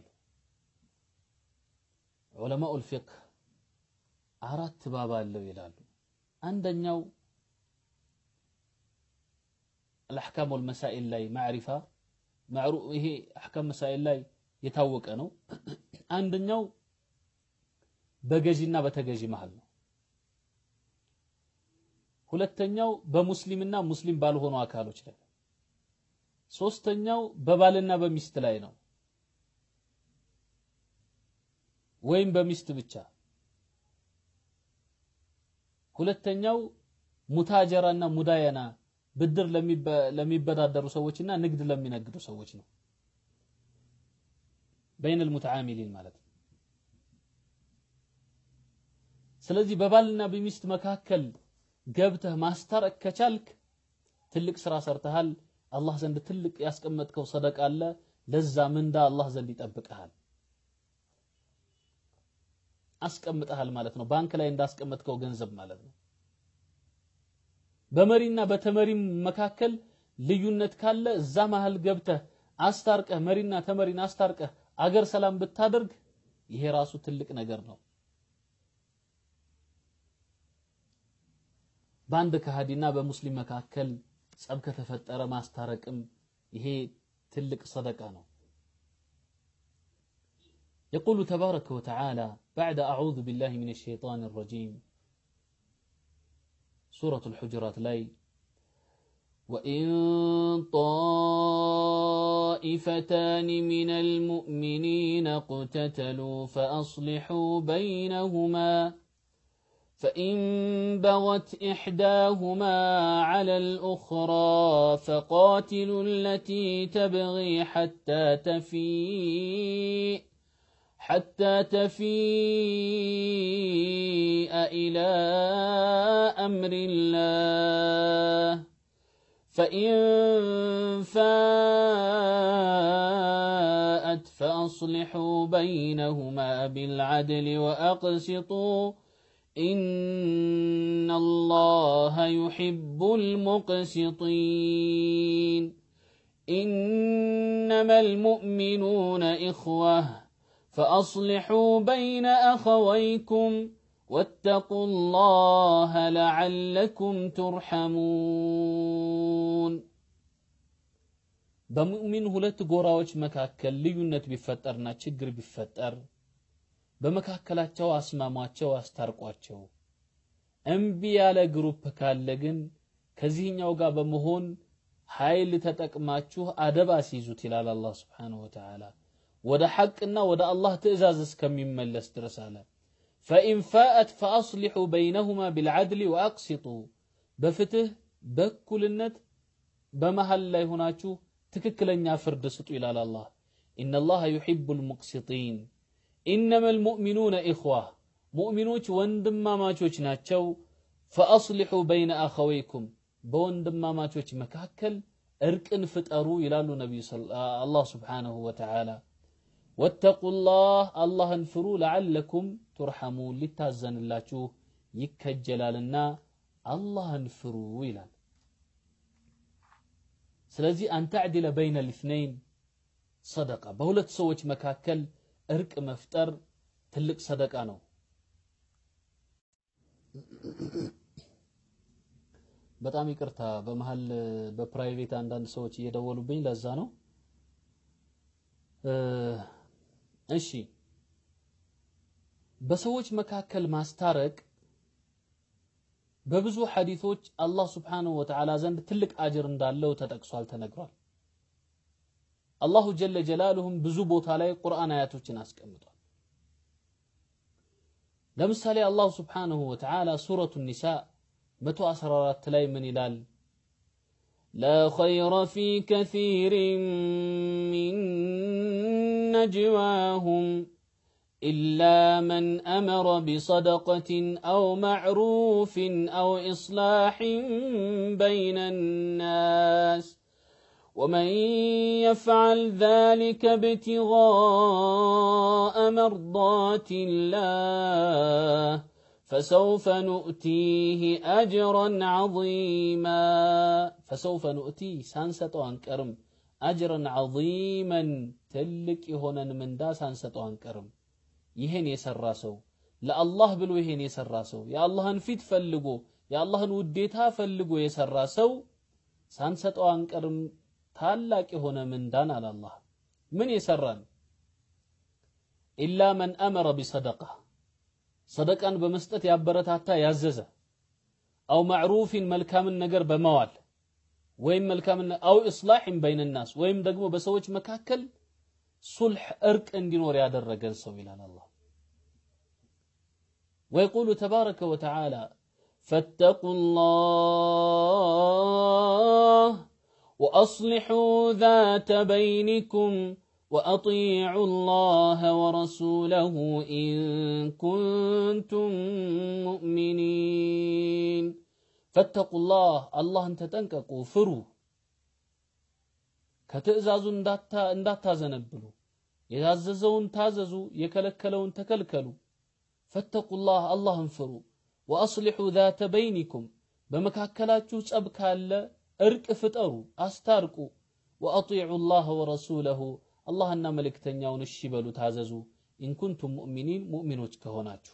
ዑለማኡ ልፊቅህ አራት ባብ አለው ይላሉ አንደኛው الأحكام والمسائل ላይ ማዕሪፋ ይሄ አሕካም መሳኢል ላይ የታወቀ ነው። አንደኛው በገዢና በተገዢ መሃል ነው። ሁለተኛው በሙስሊምና ሙስሊም ባልሆኑ አካሎች ላይ፣ ሶስተኛው በባልና በሚስት ላይ ነው፣ ወይም በሚስት ብቻ። ሁለተኛው ሙታጀራና ሙዳየና ብድር ለሚበዳደሩ ሰዎችና ንግድ ለሚነግዱ ሰዎች ነው። በይነል ሙተዓሚሊን ማለት ነው። ስለዚህ በባልና በሚስት መካከል ገብተህ ማስታረቅ ከቻልክ ትልቅ ስራ ሰርተሃል። አላህ ዘንድ ትልቅ ያስቀመጥከው ሰደቃ አለ። ለዛ ምንዳ አላህ ዘንድ ይጠብቅሃል፣ አስቀምጠሃል ማለት ነው። ባንክ ላይ እንዳስቀመጥከው ገንዘብ ማለት ነው። በመሪና በተመሪም መካከል ልዩነት ካለ እዛ መሃል ገብተህ አስታርቀህ መሪና ተመሪን አስታርቀህ አገር ሰላም ብታደርግ ይሄ ራሱ ትልቅ ነገር ነው። በአንድ ከሃዲና በሙስሊም መካከል ጸብ ከተፈጠረ ማስታረቅም ይሄ ትልቅ ሰደቃ ነው። يقول تبارك وتعالى بعد أعوذ بالله من الشيطان الرجيم سورة الحجرات لاي وإن طائفتان من المؤمنين اقتتلوا فأصلحوا بينهما فإن بغت إحداهما على الأخرى فقاتلوا التي تبغي حتى تفيء حتى تفيء إلى أمر الله فإن فاءت فأصلحوا بينهما بالعدل وأقسطوا إن الله يحب المقسطين إنما المؤمنون إخوة فأصلحوا بين أخويكم واتقوا الله لعلكم ترحمون በሙእሚን ሁለት ጎራዎች መካከል ልዩነት ቢፈጠርና ችግር ቢፈጠር በመካከላቸው አስማሟቸው፣ አስታርቋቸው። እምቢ ያለ ግሩፕ ካለ ግን ከዚህኛው ጋር በመሆን ኃይል ተጠቅማችሁ አደብ አስይዙት ይላል አላህ ስብሓነሁ ወተዓላ። ወደ ሐቅና ወደ አላህ ትእዛዝ እስከሚመለስ ድረስ አለ። ፈኢን ፋአት ፈአስሊሑ በይነሁማ ቢልዓድሊ ወአቅሲጡ፣ በፍትህ በእኩልነት በመሃል ላይ ሆናችሁ ትክክለኛ ፍርድ ስጡ ይላል አላህ። ኢነላሃ ዩሒቡል ሙቅሲጢን ኢነመል ሙእሚኑነ ኢኽዋ ሙእሚኖች ወንድማማቾች ናቸው። ፈአስሊሑ በይነ አኸወይኩም በወንድማማቾች መካከል እርቅን ፍጠሩ ይላሉ ነቢዩ አላህ ስብሓነሁ ወተዓላ። ወተቁላህ አላህን ፍሩ፣ ለዓለኩም ቱርሐሙን ሊታዘንላችሁ ይከጀላልና አላህን ፍሩ ይላል። ስለዚህ አንተዕድለ በይነ ልትነይን ሰደቃ በሁለት ሰዎች መካከል እርቅ መፍጠር ትልቅ ሰደቃ ነው። በጣም ይቅርታ፣ በመሀል በፕራይቬት አንዳንድ ሰዎች እየደወሉብኝ ለዛ ነው። እሺ፣ በሰዎች መካከል ማስታረቅ በብዙ ሐዲቶች አላህ ስብሓነሁ ወተዓላ ዘንድ ትልቅ አጅር እንዳለው ተጠቅሷል፣ ተነግሯል። አላሁ ጀለ ጀላሉሁም ብዙ ቦታ ላይ ቁርአን አያቶችን አስቀምጧል። ለምሳሌ አላሁ ስብሓነሁ ወተዓላ ሱረቱ ኒሳ 114 ላይ ምን ይላል? ላ ኸይረ ፊ ከሲሪን ሚን ነጅዋሁም ኢላ መን አመረ ቢሰደቀትን አው ማዕሩፍን አው ኢስላሕን በይነ ናስ ومن يفعل ذلك ابتغاء مرضات الله فسوف نؤتيه أجرا عظيما فسوف نؤتيه سانستو أنكرم أجرا عظيما تلك هنا من دا سانستو أنكرم ይሄን የሰራ ሰው ለአላህ ብሎ ይሄን የሰራ ሰው የአላህን ፊት ፈልጎ የአላህን ውዴታ ፈልጎ የሰራ ሰው ሳንሰጠው አንቀርም ታላቅ የሆነ ምንዳን አለ አላህ። ምን የሰራን ኢላ መን አመረ ቢሰደቃ ሰደቃን በመስጠት ያበረታታ ያዘዘ፣ አው ማዕሩፊን መልካምን ነገር በመዋል ወይም መልካምን አው ኢስላሕን በይነ ናስ ወይም ደግሞ በሰዎች መካከል ሱልሕ እርቅ እንዲኖር ያደረገን ሰው ይላል አላህ። ወየቁሉ ተባረከ ወተዓላ ፈተቁ ላህ ወአስሊሑ ዛተ በይኒኩም وأطيعوا الله ورسوله إن كنتم مؤمنين فاتقوا الله الله انت تنككوا فروا ከትእዛዙ እንዳታዘነብሉ የታዘዘውን ታዘዙ የከለከለውን ተከልከሉ ፈተቁላህ አላህን ፍሩ ወአስሊሑ ዛተ በይኒኩም በመካከላችሁ ጸብ ካለ እርቅ ፍጠሩ አስታርቁ ወአጢዑ ላህ ወረሱለሁ አላህና መልእክተኛውን እሺ በሉ ታዘዙ ኢንኩንቱም ሙእሚኒን ሙእሚኖች ከሆናችሁ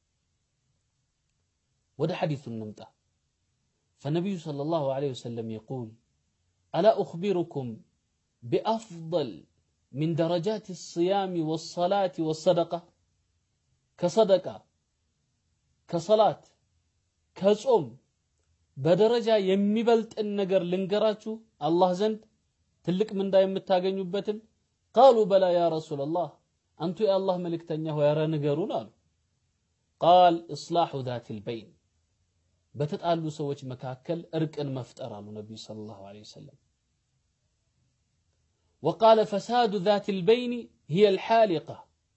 ወደ ሐዲሱ እንምጣ ፈነቢዩ ሰለላሁ ዐለይሂ ወሰለም የቁል አላ ኡኽቢሩኩም ቢአፍضል ሚን ደረጃት الصيام والصلاة والصدقة ከሰደቃ ከሰላት ከጾም በደረጃ የሚበልጥን ነገር ልንገራችሁ አላህ ዘንድ ትልቅ ምንዳ የምታገኙበትን ቃሉ በላ ያ ረሱላላህ አንቱ የአላህ መልእክተኛ ሆይ ኧረ ንገሩን አሉ ቃል ኢስላሑ ዛቲል በይን በተጣሉ ሰዎች መካከል እርቅን መፍጠር አሉ ነቢዩ ሰለላሁ ዐለይሂ ወሰለም ወቃለ ፈሳዱ ዛቲል በይን ሂየ አልሓሊቃ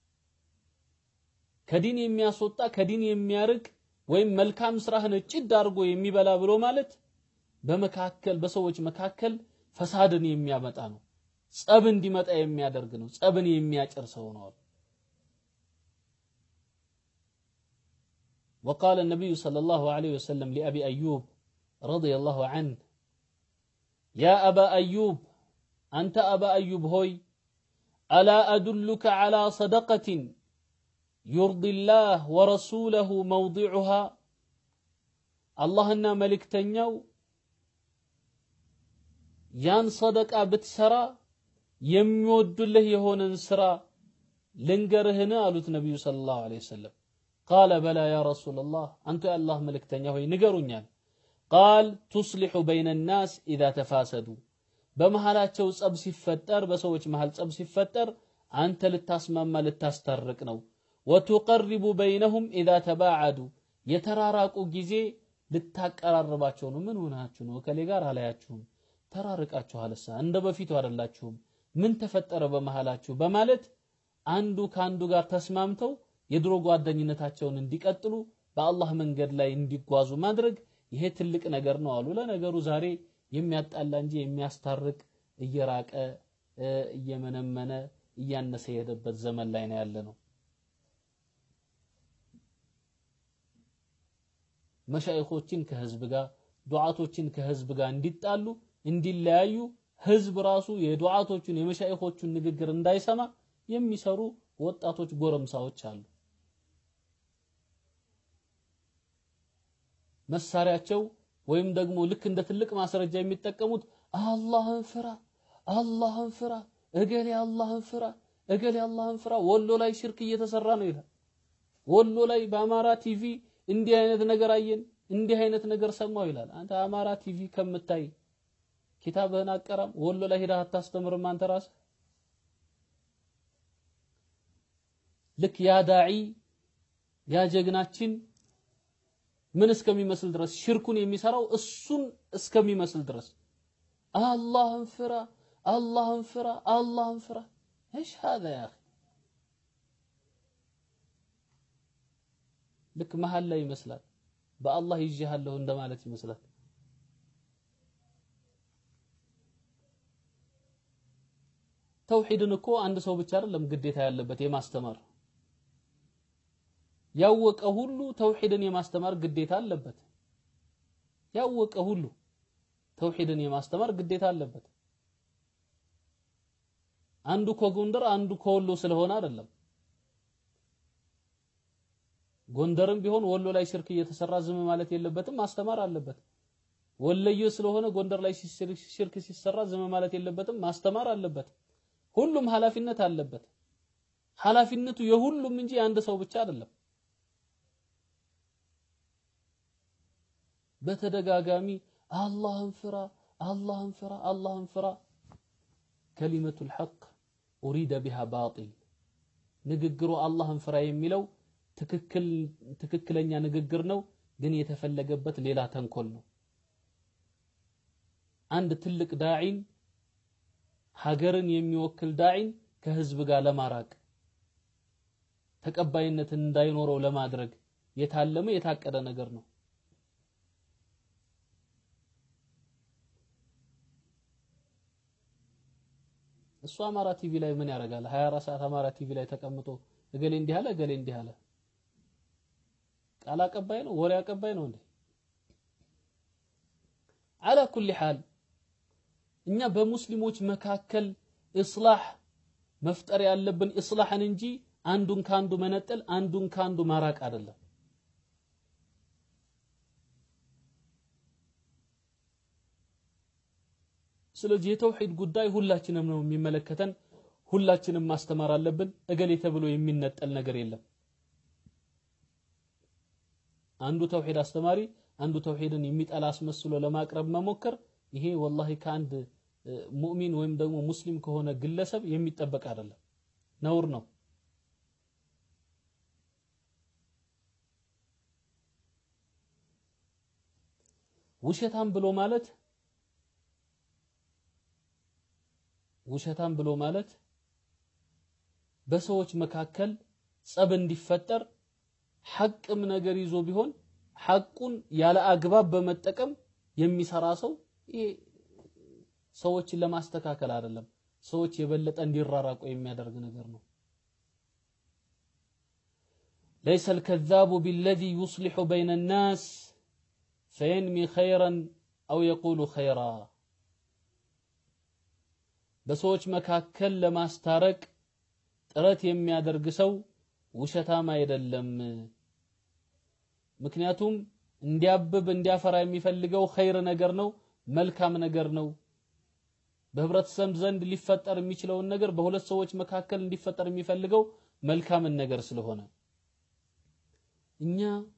ከዲን የሚያስወጣ ከዲን የሚያርቅ ወይም መልካም ስራህን ጭድ አድርጎ የሚበላ ብሎ ማለት በመካከል በሰዎች መካከል ፈሳድን የሚያመጣ ነው። ጸብ እንዲመጣ የሚያደርግ ነው። ጸብን የሚያጭር ሰው ነው። وقال النبي صلى الله عليه وسلم لأبي أيوب رضي الله عنه يا أبا أيوب أنت أبا أيوب هوي ألا أدلك على صدقة يرضي الله ورسوله موضعها اللهنا ملك تنيو ያን ሰደቃ ብትሰራ የሚወዱልህ የሆነን ስራ ልንገርህን አሉት ነቢዩ ሰለላሁ ዐለይሂ ወሰለም ቃለ በላ ያ ረሱላላህ አንቱ የአላህ መልእክተኛ ሆይ ንገሩኛል ቃል ቱስሊሑ በይነ ናስ ኢዛ ተፋሰዱ በመሃላቸው ጸብ ሲፈጠር በሰዎች መሃል ጸብ ሲፈጠር አንተ ልታስማማ ልታስታርቅ ነው ወቱቀሪቡ በይነሁም ኢዛ ተባዓዱ የተራራቁ ጊዜ ልታቀራርባቸው ነው ምን ሆናችሁ ነው ከሌ ጋር አላያችሁም ተራርቃችኋልሳ እንደ በፊቱ አይደላችሁም ምን ተፈጠረ በመሃላችሁ በማለት አንዱ ከአንዱ ጋር ተስማምተው የድሮ ጓደኝነታቸውን እንዲቀጥሉ በአላህ መንገድ ላይ እንዲጓዙ ማድረግ ይሄ ትልቅ ነገር ነው አሉ። ለነገሩ ዛሬ የሚያጣላ እንጂ የሚያስታርቅ እየራቀ እየመነመነ እያነሰ የሄደበት ዘመን ላይ ነው ያለ ነው። መሻይኾችን ከህዝብ ጋር ዱዓቶችን ከህዝብ ጋር እንዲጣሉ እንዲለያዩ ህዝብ ራሱ የዱዓቶቹን የመሻይኾቹን ንግግር እንዳይሰማ የሚሰሩ ወጣቶች ጎረምሳዎች አሉ። መሳሪያቸው ወይም ደግሞ ልክ እንደ ትልቅ ማስረጃ የሚጠቀሙት አላህን ፍራ፣ አላህን ፍራ፣ እገሌ አላህን ፍራ፣ እገሌ አላህን ፍራ። ወሎ ላይ ሽርክ እየተሰራ ነው ይላል። ወሎ ላይ በአማራ ቲቪ እንዲህ አይነት ነገር አየን፣ እንዲህ አይነት ነገር ሰማው ይላል። አንተ አማራ ቲቪ ከምታይ ኪታብህን አቀራም ወሎ ላይ ሄደህ አታስተምርም አንተ ራስህ። ልክ ያ ዳዒ ያ ጀግናችን ምን እስከሚመስል ድረስ ሽርኩን የሚሰራው እሱን እስከሚመስል ድረስ አላህን ፍራ፣ አላህን ፍራ፣ አላህን ፍራ። ايش هذا يا اخي ልክ መሀል ላይ ይመስላል። በአላህ ይዤሃለሁ እንደማለት ይመስላል። ተውሂድን እኮ አንድ ሰው ብቻ አይደለም ግዴታ ያለበት የማስተማር ያወቀ ሁሉ ተውሂድን የማስተማር ግዴታ አለበት። ያወቀ ሁሉ ተውሂድን የማስተማር ግዴታ አለበት። አንዱ ከጎንደር አንዱ ከወሎ ስለሆነ አይደለም። ጎንደርም ቢሆን ወሎ ላይ ሽርክ እየተሰራ ዝም ማለት የለበትም፣ ማስተማር አለበት። ወለየ ስለሆነ ጎንደር ላይ ሽርክ ሲሰራ ዝም ማለት የለበትም፣ ማስተማር አለበት። ሁሉም ኃላፊነት አለበት። ኃላፊነቱ የሁሉም እንጂ የአንድ ሰው ብቻ አይደለም። በተደጋጋሚ አላህን ፍራ፣ አላህን ፍራ፣ አላህን ፍራ። ከሊመቱል ሐቅ ኡሪደ ቢሃ ባጢል ንግግሩ አላህን ፍራ የሚለው ትክክል ትክክለኛ ንግግር ነው፣ ግን የተፈለገበት ሌላ ተንኮል ነው። አንድ ትልቅ ዳዒን ሀገርን የሚወክል ዳዒን ከህዝብ ጋር ለማራቅ ተቀባይነትን እንዳይኖረው ለማድረግ የታለመ የታቀደ ነገር ነው። እሱ አማራ ቲቪ ላይ ምን ያደርጋል? 24 ሰዓት አማራ ቲቪ ላይ ተቀምጦ እገሌ እንዲህ አለ፣ እገሌ እንዲህ አለ። ቃል አቀባይ ነው፣ ወሬ አቀባይ ነው እንዴ? አላ ኩሊ ሐል እኛ በሙስሊሞች መካከል ኢስላህ መፍጠር ያለብን ኢስላህን እንጂ አንዱን ካንዱ መነጠል፣ አንዱን ካንዱ ማራቅ አይደለም። ስለዚህ የተውሂድ ጉዳይ ሁላችንም ነው የሚመለከተን። ሁላችንም ማስተማር አለብን። እገሌ ተብሎ የሚነጠል ነገር የለም። አንዱ ተውሂድ አስተማሪ አንዱ ተውሂድን የሚጠላ አስመስሎ ለማቅረብ መሞከር ይሄ ወላሂ ከአንድ ሙእሚን ወይም ደግሞ ሙስሊም ከሆነ ግለሰብ የሚጠበቅ አይደለም፣ ነውር ነው። ውሸታም ብሎ ማለት ውሸታም ብሎ ማለት በሰዎች መካከል ጸብ እንዲፈጠር ሐቅም ነገር ይዞ ቢሆን ሐቁን ያለ አግባብ በመጠቀም የሚሰራ ሰው ይሄ ሰዎችን ለማስተካከል አይደለም፣ ሰዎች የበለጠ እንዲራራቁ የሚያደርግ ነገር ነው። ليس الكذاب بالذي يصلح بين الناس فينمي خيرا أو يقول خيرا በሰዎች መካከል ለማስታረቅ ጥረት የሚያደርግ ሰው ውሸታም አይደለም። ምክንያቱም እንዲያብብ እንዲያፈራ የሚፈልገው ኸይር ነገር ነው፣ መልካም ነገር ነው። በህብረተሰብ ዘንድ ሊፈጠር የሚችለውን ነገር በሁለት ሰዎች መካከል እንዲፈጠር የሚፈልገው መልካምን ነገር ስለሆነ እኛ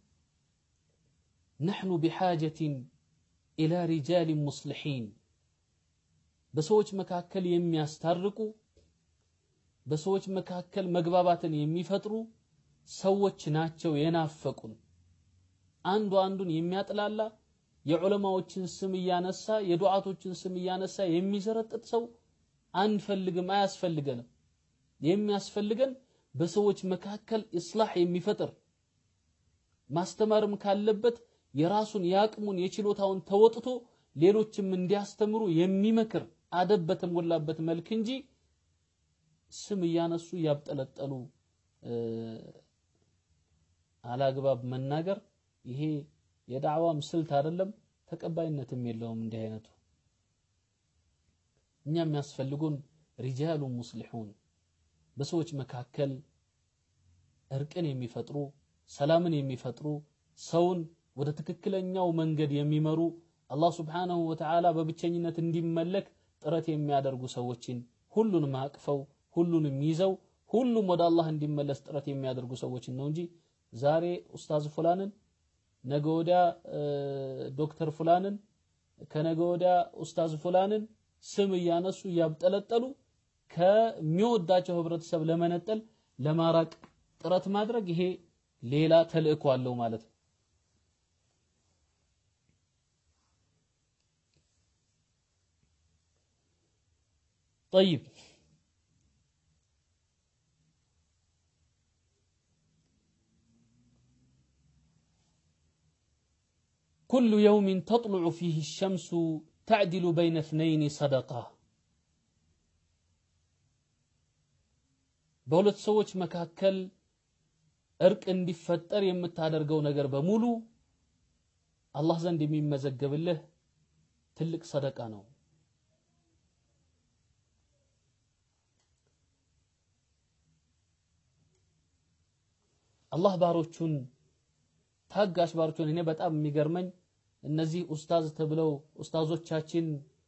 ነሕኑ ቢሓጀቲን ኢላ ሪጃሊን ሙስሊሒን በሰዎች መካከል የሚያስታርቁ በሰዎች መካከል መግባባትን የሚፈጥሩ ሰዎች ናቸው የናፈቁን። አንዱ አንዱን የሚያጥላላ የዑለማዎችን ስም እያነሳ የዱዓቶችን ስም እያነሳ የሚዘረጥጥ ሰው አንፈልግም፣ አያስፈልገንም። የሚያስፈልገን በሰዎች መካከል ኢስላህ የሚፈጥር ማስተማርም ካለበት የራሱን የአቅሙን የችሎታውን ተወጥቶ ሌሎችም እንዲያስተምሩ የሚመክር አደብ በተሞላበት መልክ እንጂ ስም እያነሱ እያብጠለጠሉ አላግባብ መናገር ይሄ የዳዕዋም ስልት አይደለም፣ ተቀባይነትም የለውም። እንዲህ አይነቱ እኛ የሚያስፈልጉን ሪጃሉ ሙስሊሑን በሰዎች መካከል እርቅን የሚፈጥሩ ሰላምን የሚፈጥሩ ሰውን ወደ ትክክለኛው መንገድ የሚመሩ አላህ ስብሓነሁ ወተዓላ በብቸኝነት እንዲመለክ ጥረት የሚያደርጉ ሰዎችን ሁሉንም አቅፈው ሁሉንም ይዘው ሁሉም ወደ አላህ እንዲመለስ ጥረት የሚያደርጉ ሰዎችን ነው እንጂ ዛሬ ኡስታዝ ፉላንን ነገ ወዲያ ዶክተር ፉላንን ከነገ ወዲያ ኡስታዝ ፉላንን ስም እያነሱ እያብጠለጠሉ ከሚወዳቸው ህብረተሰብ ለመነጠል ለማራቅ ጥረት ማድረግ ይሄ ሌላ ተልእኮ አለው ማለት ነው። طيب كل يوم تطلع فيه الشمس تعدل بين اثنين صدقة በሁለት ሰዎች መካከል እርቅ እንዲፈጠር የምታደርገው ነገር በሙሉ አላህ ዘንድ የሚመዘገብልህ ትልቅ ሰደቃ ነው። አላህ ባሮቹን ታጋሽ ባሮችን እኔ በጣም የሚገርመኝ እነዚህ ኡስታዝ ተብለው ኡስታዞቻችን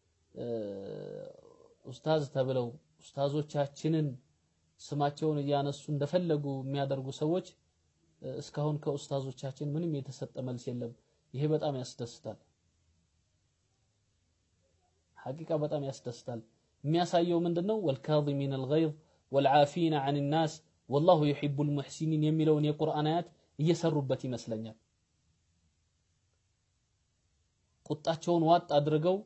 ኡስታዝ ተብለው ኡስታዞቻችንን ስማቸውን እያነሱ እንደፈለጉ የሚያደርጉ ሰዎች እስካሁን ከኡስታዞቻችን ምንም የተሰጠ መልስ የለም። ይሄ በጣም ያስደስታል። ሐቂቃ በጣም ያስደስታል። የሚያሳየው ምንድነው? ወልካዚሚን አልገይዝ ወልዓፊና አን ናስ ወላሁ ዩሒቡል ሙሕሲኒን የሚለውን የቁርአን አያት እየሰሩበት ይመስለኛል። ቁጣቸውን ዋጥ አድርገው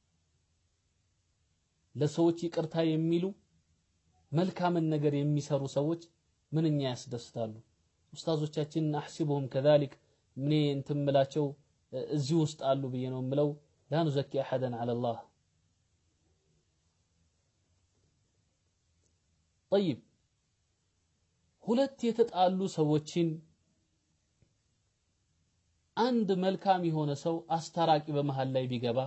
ለሰዎች ይቅርታ የሚሉ መልካምን ነገር የሚሰሩ ሰዎች ምንኛ ያስደስታሉ። ኡስታዞቻችን አሕሲቡሁም ከዛሊክ ምን እንትን ምላቸው እዚህ ውስጥ አሉ ብዬ ነው የምለው። ላ ኑዘኪ አሐደን ዐለላህ። ጠይብ ሁለት የተጣሉ ሰዎችን አንድ መልካም የሆነ ሰው አስታራቂ በመሃል ላይ ቢገባ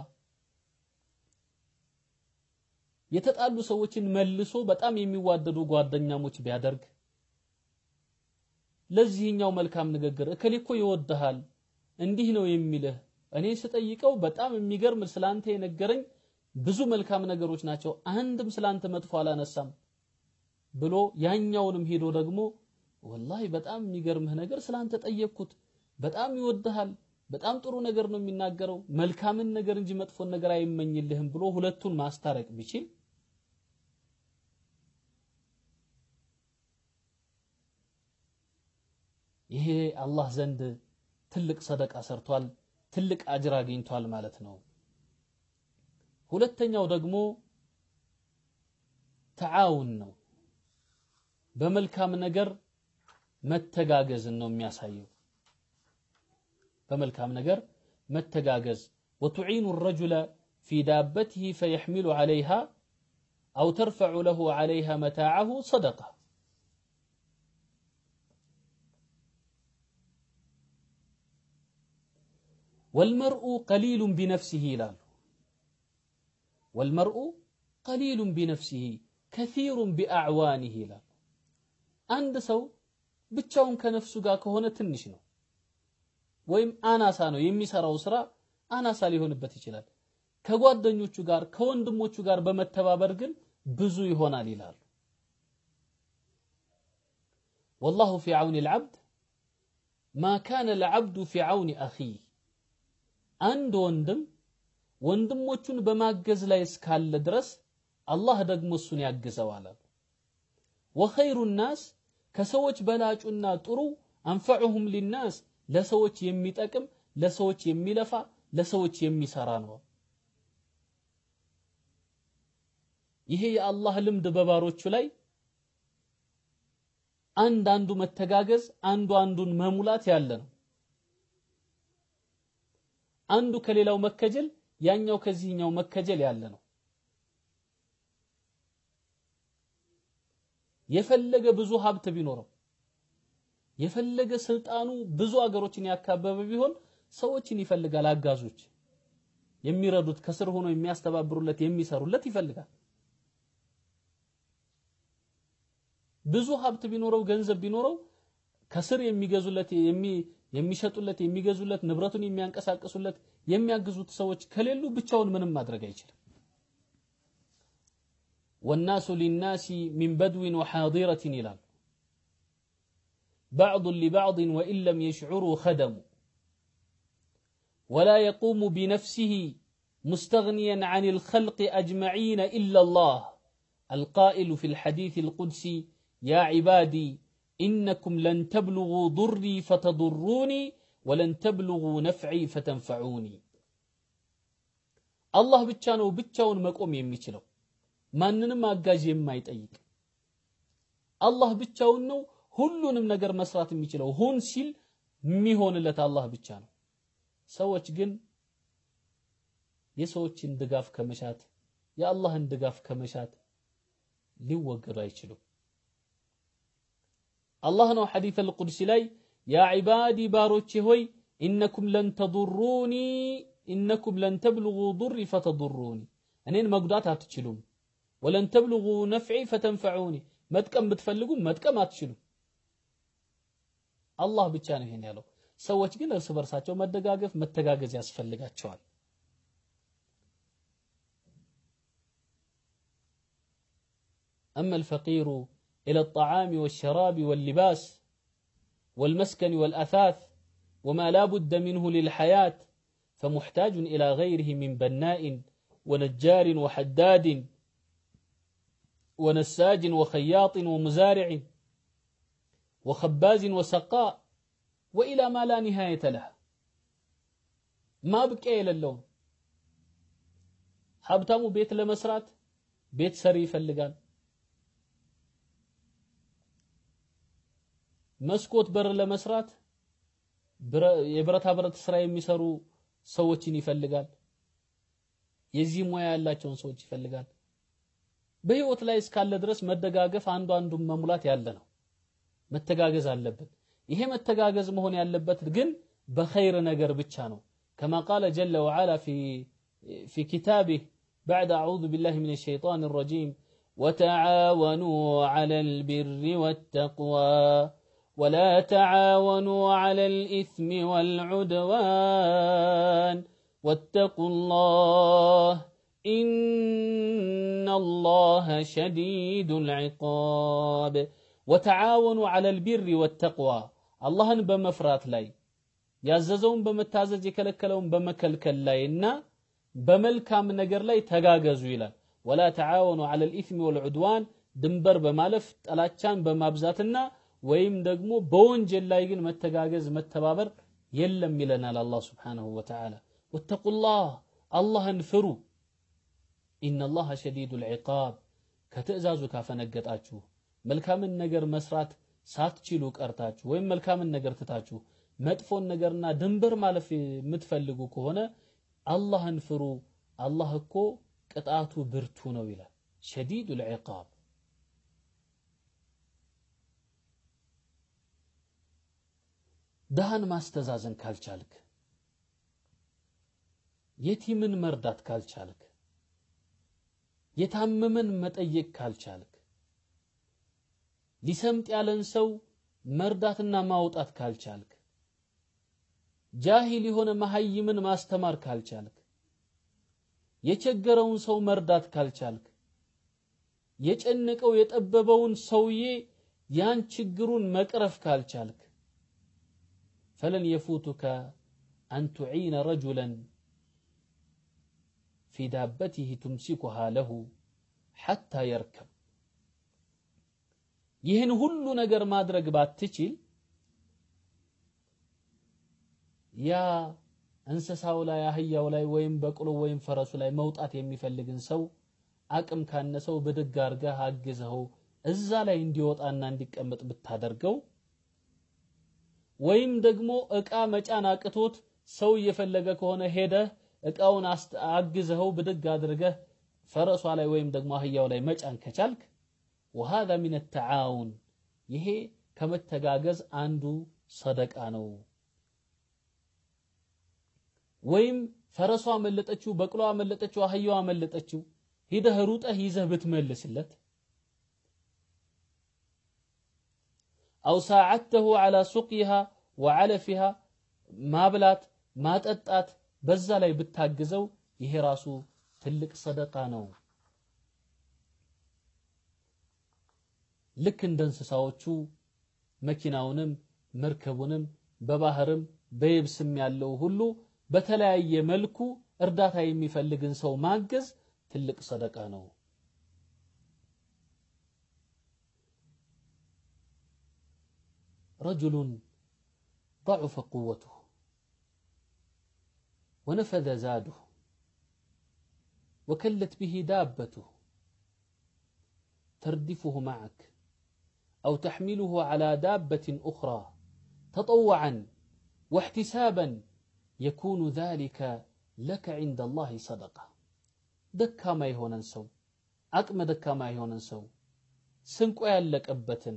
የተጣሉ ሰዎችን መልሶ በጣም የሚዋደዱ ጓደኛሞች ቢያደርግ ለዚህኛው መልካም ንግግር እከሌ እኮ ይወድሃል እንዲህ ነው የሚልህ እኔ ስጠይቀው በጣም የሚገርም ስላንተ የነገረኝ ብዙ መልካም ነገሮች ናቸው፣ አንድም ስላንተ መጥፎ አላነሳም ብሎ ያኛውንም ሄዶ ደግሞ ወላሂ በጣም የሚገርምህ ነገር ስላንተ ጠየቅኩት፣ በጣም ይወድሃል፣ በጣም ጥሩ ነገር ነው የሚናገረው፣ መልካምን ነገር እንጂ መጥፎን ነገር አይመኝልህም ብሎ ሁለቱን ማስታረቅ ቢችል ይሄ አላህ ዘንድ ትልቅ ሰደቃ ሰርቷል፣ ትልቅ አጅር አግኝቷል ማለት ነው። ሁለተኛው ደግሞ ተዓውን ነው። በመልካም ነገር መተጋገዝን ነው የሚያሳየው። በመልካም ነገር መተጋገዝ ወቱዒኑ ረጁለ ፊ ዳበትህ ፈየሕሚሉ ዓለይሃ አው ተርፈዑ ለሁ ዓለይሃ መታዓሁ ሰደቃ ወልመርኡ ቀሊሉን ቢነፍሲህ ይላሉ። ወልመርኡ ቀሊሉን ቢነፍሲህ ከሲሩን ቢአዕዋኒህ ይላሉ። አንድ ሰው ብቻውን ከነፍሱ ጋር ከሆነ ትንሽ ነው ወይም አናሳ ነው የሚሰራው ስራ አናሳ ሊሆንበት ይችላል። ከጓደኞቹ ጋር ከወንድሞቹ ጋር በመተባበር ግን ብዙ ይሆናል ይላሉ። ወላሁ ፊ ዐውኒ ልዓብድ ማ ካነ ልዓብዱ ፊ ዐውኒ አኺህ አንድ ወንድም ወንድሞቹን በማገዝ ላይ እስካለ ድረስ አላህ ደግሞ እሱን ያግዘዋል አሉ። ወኸይሩ ናስ ከሰዎች በላጩና ጥሩ አንፈዑሁም ሊናስ ለሰዎች የሚጠቅም ለሰዎች የሚለፋ ለሰዎች የሚሰራ ነው። ይሄ የአላህ ልምድ በባሮቹ ላይ አንድ አንዱ መተጋገዝ አንዱ አንዱን መሙላት ያለ ነው። አንዱ ከሌላው መከጀል ያኛው ከዚህኛው መከጀል ያለ ነው። የፈለገ ብዙ ሀብት ቢኖረው የፈለገ ስልጣኑ ብዙ አገሮችን ያካበበ ቢሆን ሰዎችን ይፈልጋል። አጋዞች የሚረዱት ከስር ሆኖ የሚያስተባብሩለት የሚሰሩለት ይፈልጋል። ብዙ ሀብት ቢኖረው ገንዘብ ቢኖረው ከስር የሚገዙለት የሚሸጡለት የሚገዙለት ንብረቱን የሚያንቀሳቅሱለት የሚያግዙት ሰዎች ከሌሉ ብቻውን ምንም ማድረግ አይችልም። ወናሱ ሊናሲ ሚን በድዊን ወሓዲረትን ይላሉ። ባዕዱን ሊባዕድን ወኢን ለም የሽዑሩ ኸደሙ ወላ የቁሙ ቢነፍሲህ ሙስተግኒያን ዐን ልኸልቅ አጅመዒነ ኢላ ላህ አልቃኢሉ ፊ ልሐዲት ልቁድሲ ያ ዒባዲ ኢነኩም ለን ተብሉጉ ዱሪ ፈተዱሩኒ ወለን ተብሉጉ ነፍዒ ፈተንፈዑኒ። አላህ ብቻ ነው ብቻውን መቆም የሚችለው ማንንም አጋዥ የማይጠይቅ አላህ ብቻውን ነው ሁሉንም ነገር መስራት የሚችለው ሁን ሲል የሚሆንለት አላህ ብቻ ነው። ሰዎች ግን የሰዎችን ድጋፍ ከመሻት የአላህን ድጋፍ ከመሻት ሊወገዱ አይችሉም። አላህ ነው ሐዲስ አልቁድሲ ላይ ያ ዒባዲ ባሮቼ ሆይ ኢነኩም ለን ተዱሩኒ ኢነኩም ለን ተብልጉ ዱሪ ፈተዱሩኒ እኔን መጉዳት አትችሉም። ወለን ተብልጉ ነፍዒ ፈተንፈዑኒ መጥቀም ብትፈልጉ መጥቀም አትችሉም። አላህ ብቻ ነው ይሄን ያለው። ሰዎች ግን እርስ በርሳቸው መደጋገፍ መተጋገዝ ያስፈልጋቸዋል أما الفقير إلى الطعام والشراب واللباس والمسكن والأثاث وما لا بد منه للحياة فمحتاج إلى غيره من بناء ونجار وحداد ونساج وخياط ومزارع وخباز وسقاء وإلى ما لا نهاية له ما بقي إلى اللون ሀብታሙ ቤት ለመስራት ቤት ሰሪ ይፈልጋል መስኮት በር ለመስራት የብረታ ብረት ስራ የሚሰሩ ሰዎችን ይፈልጋል የዚህ ሙያ ያላቸውን ሰዎች ይፈልጋል በህይወት ላይ እስካለ ድረስ መደጋገፍ አንዱ አንዱን መሙላት ያለ ነው መተጋገዝ አለብን ይሄ መተጋገዝ መሆን ያለበት ግን በኸይር ነገር ብቻ ነው كما قال جل وعلا في في كتابه بعد أعوذ بالله من الشيطان الرجيم وتعاونوا على البر والتقوى ولا تعاونوا على الإثم والعدوان واتقوا الله إن الله شديد العقاب وتعاونوا على البر والتقوى الله بمفرات لاي ያዘዘውን በመታዘዝ የከለከለውን በመከልከል ላይ እና በመልካም ነገር ላይ ተጋገዙ ይላል ወላ ተዓወኑ ዐለ ልኢትሚ ወልዑድዋን ድንበር በማለፍ ጠላቻን በማብዛትና ወይም ደግሞ በወንጀል ላይ ግን መተጋገዝ መተባበር የለም ይለናል አላህ ስብሓንሁ ወተዓላ ወተቁላህ አላህን ፍሩ ኢነላህ ሸዲዱ ልዕቃብ ከትእዛዙ ካፈነገጣችሁ መልካምን ነገር መስራት ሳትችሉ ቀርታችሁ ወይም መልካምን ነገር ትታችሁ መጥፎን ነገርና ድንበር ማለፍ የምትፈልጉ ከሆነ አላህን ፍሩ አላህ እኮ ቅጣቱ ብርቱ ነው ይላል ሸዲዱ ልዕቃብ ድሃን ማስተዛዘን ካልቻልክ የቲምን መርዳት ካልቻልክ የታመመን መጠየቅ ካልቻልክ ሊሰምጥ ያለን ሰው መርዳትና ማውጣት ካልቻልክ ጃሂል የሆነ መሀይምን ማስተማር ካልቻልክ የቸገረውን ሰው መርዳት ካልቻልክ የጨነቀው የጠበበውን ሰውዬ ያን ችግሩን መቅረፍ ካልቻልክ ፈለን የፉቱከ አን ቱዒነ ረጁለን ፊ ዳበቲህ ቱምሲኩሃ ለሁ ሐታ የርከብ ይህን ሁሉ ነገር ማድረግ ባትችል ያ እንስሳው ላይ አህያው ላይ ወይም በቅሎ ወይም ፈረሱ ላይ መውጣት የሚፈልግን ሰው አቅም ካነሰው ብድግ አርገህ አግዘኸው እዛ ላይ እንዲወጣና እንዲቀመጥ ብታደርገው ወይም ደግሞ እቃ መጫን አቅቶት ሰው እየፈለገ ከሆነ ሄደህ እቃውን አግዘኸው ብድግ አድርገህ ፈረሷ ላይ ወይም ደግሞ አህያው ላይ መጫን ከቻልክ ወሃذا من التعاون ይሄ ከመተጋገዝ አንዱ ሰደቃ ነው ወይም ፈረሷ አመለጠችው በቅሎ አመለጠችው አህያው አመለጠችው ሂደህ ሩጠህ ይዘህ ብትመልስለት አው ሳዓተሁ ዐላ ሱቅይሃ ወዐለፊሃ ማብላት ማጠጣት በዛ ላይ ብታግዘው ይሄ ራሱ ትልቅ ሰደቃ ነው ልክ እንደ እንስሳዎቹ መኪናውንም መርከቡንም በባህርም በየብስም ያለው ሁሉ በተለያየ መልኩ እርዳታ የሚፈልግን ሰው ማገዝ ትልቅ ሰደቃ ነው رجل ضعف قوته ونفذ زاده وكلت به دابته تردفه معك أو تحمله على دابة أخرى تطوعا واحتسابا يكون ذلك لك عند الله صدقة ደካማ የሆነን ሰው አቅመ ደካማ የሆነን ሰው ስንቆ ያለቀበትን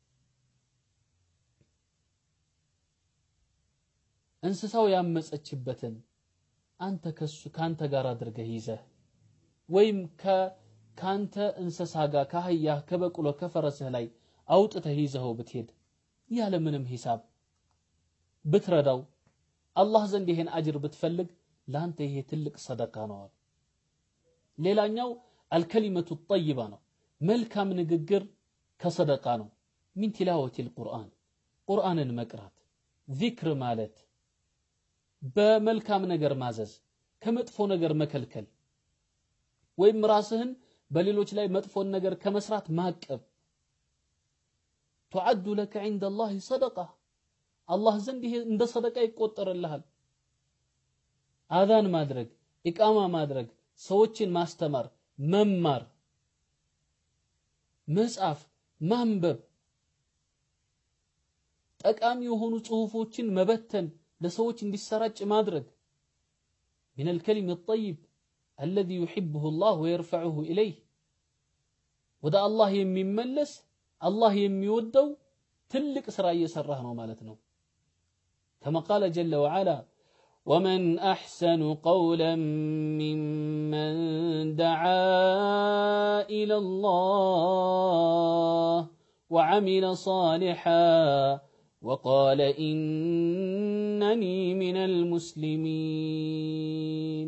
እንስሳው ያመፀችበትን አንተ ከሱ ካንተ ጋር አድርገህ ይዘህ ወይም ካንተ እንስሳ ጋር ከአህያ ከበቅሎ ከፈረስህ ላይ አውጥተህ ይዘኸው ብትሄድ ያለ ምንም ሂሳብ ብትረዳው አላህ ዘንድ ይሄን አጅር ብትፈልግ ለአንተ ይሄ ትልቅ ሰደቃ ነው አሉ። ሌላኛው አልከሊመቱ ጠይባ ነው። መልካም ንግግር ከሰደቃ ነው። ሚን ቲላወቲል ቁርአን ቁርአንን መቅራት፣ ዚክር ማለት፣ በመልካም ነገር ማዘዝ፣ ከመጥፎ ነገር መከልከል ወይም ራስህን በሌሎች ላይ መጥፎን ነገር ከመስራት ማቀብ ቱዓዱ ለከ ዒንደ ላህ ሰደቃ አላህ ዘንድ ይሄ እንደ ሰደቃ ይቆጠርልሃል። አዛን ማድረግ፣ ኢቃማ ማድረግ፣ ሰዎችን ማስተማር፣ መማር፣ መጻፍ፣ ማንበብ፣ ጠቃሚ የሆኑ ጽሁፎችን መበተን፣ ለሰዎች እንዲሰራጭ ማድረግ ሚነል ከሊም ጠይብ አለዚ ዩሒብሁ ላህ ወየርፈዑሁ ኢለይህ ወደ አላህ የሚመለስ አላህ የሚወደው ትልቅ ስራ እየሰራህ ነው ማለት ነው። ከማ ቃለ ጀለ ወዓላ ወመን አሕሰኑ ቀውለን ሚመን ደዓ ኢለላህ ወዓሚለ ሷሊሓ ወቃለ ኢነኒ ሚነል ሙስሊሚን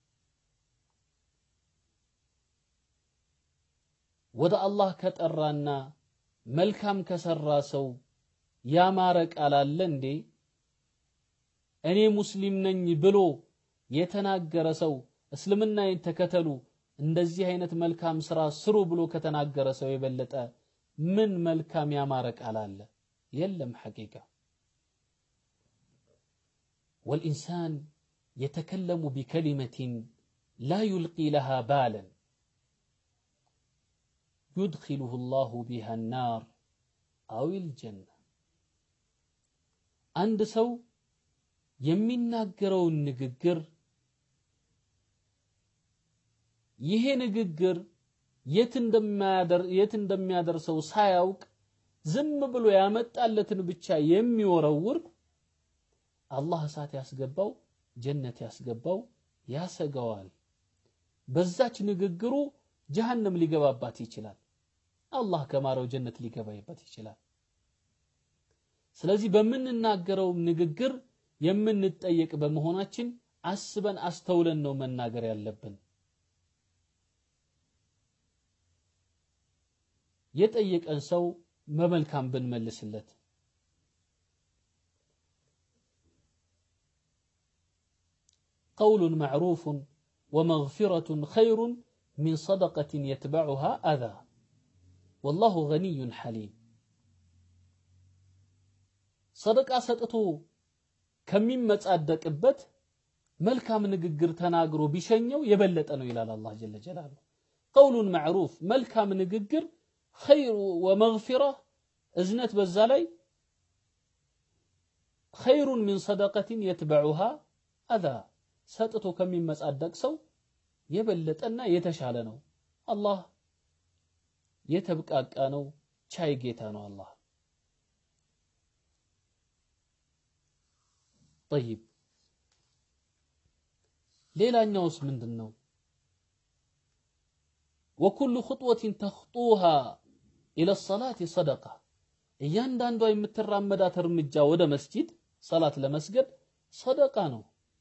ወደ አላህ ከጠራና መልካም ከሰራ ሰው ያማረ ቃል አለ እንዴ? እኔ ሙስሊም ነኝ ብሎ የተናገረ ሰው እስልምናዬን ተከተሉ፣ እንደዚህ አይነት መልካም ስራ ስሩ ብሎ ከተናገረ ሰው የበለጠ ምን መልካም ያማረ ቃል አለ? የለም ሐቂቃ። ወልኢንሳን የተከለሙ ቢከሊመቲን ላ ዩልቂ ለሃ ባለን ዩድኪሉሁ ላሁ ቢሃ ናር አዊል ጀና። አንድ ሰው የሚናገረውን ንግግር ይሄ ንግግር የት እንደሚያደርሰው ሳያውቅ ዝም ብሎ ያመጣለትን ብቻ የሚወረውር አላህ እሳት ያስገባው ጀነት ያስገባው ያሰገዋል። በዛች ንግግሩ ጀሃነም ሊገባባት ይችላል። አላህ ከማረው ጀነት ሊገባይበት ይችላል። ስለዚህ በምንናገረው ንግግር የምንጠየቅ በመሆናችን አስበን አስተውለን ነው መናገር ያለብን። የጠየቀን ሰው በመልካም ብንመልስለት ቀውሉን ማዕሩፉን ወመግፊረቱን ኸይሩን ሚን ሰደቀትን የትበዑሃ አዛ ወላሁ ገኒዩን ሐሊም። ሰደቃ ሰጥቶ ከሚመጻደቅበት መልካም ንግግር ተናግሮ ቢሸኘው የበለጠ ነው ይላል አላህ ጀለ ጀላሉ። ቀውሉን ማዕሩፍ መልካም ንግግር ኸይሩ ወመግፊራ እዝነት በዛ ላይ ኸይሩን ሚን ሰደቀትን የትበዑሃ አዛ ሰጥቶ ከሚመጻደቅ ሰው የበለጠና የተሻለ ነው። አላህ የተብቃቃ ነው፣ ቻይ ጌታ ነው አላህ። ጠይብ ሌላኛውስ ምንድን ነው? ወኩሉ ኹጥወትን ተኽጡሃ ኢለ ሰላት ሰደቃ እያንዳንዷ የምትራመዳት እርምጃ ወደ መስጂድ ሰላት ለመስገድ ሰደቃ ነው።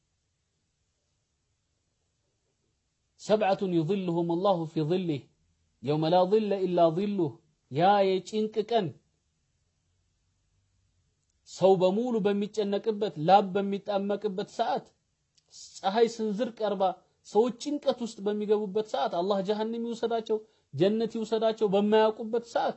ሰብዓቱን ዩዝልሁም አላሁ ፊ ዝሊህ የውመ ላ ዝለ ኢላ ዝሉህ ያ የጭንቅ ቀን ሰው በሙሉ በሚጨነቅበት ላብ በሚጣመቅበት ሰዓት ፀሐይ ስንዝር ቀርባ ሰዎች ጭንቀት ውስጥ በሚገቡበት ሰዓት አላህ ጀሃነም ይውሰዳቸው ጀነት ይውሰዳቸው በማያውቁበት ሰዓት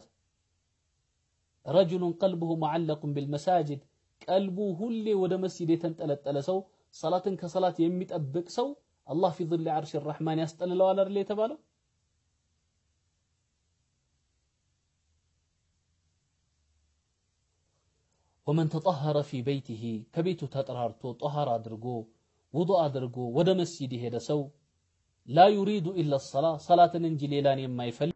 ረጁሉን ቀልቡሁ ሙዓለቁን ቢልመሳጅድ ቀልቡ ሁሌ ወደ መስጂድ የተንጠለጠለ ሰው ሰላትን ከሰላት የሚጠብቅ ሰው አላህ ፊ ظል ዓርሽ ረሕማን ያስጠልለዋል አይደል የተባለው? ወመን ተጠሀረ ፊ በይቲሂ ከቤቱ ተጠራርቶ ጠሃር አድርጎ ውዱእ አድርጎ ወደ መስጂድ የሄደ ሰው ላ ዩሪዱ ኢላ ሰላ ሰላትን እንጂ ሌላን የማይፈልግ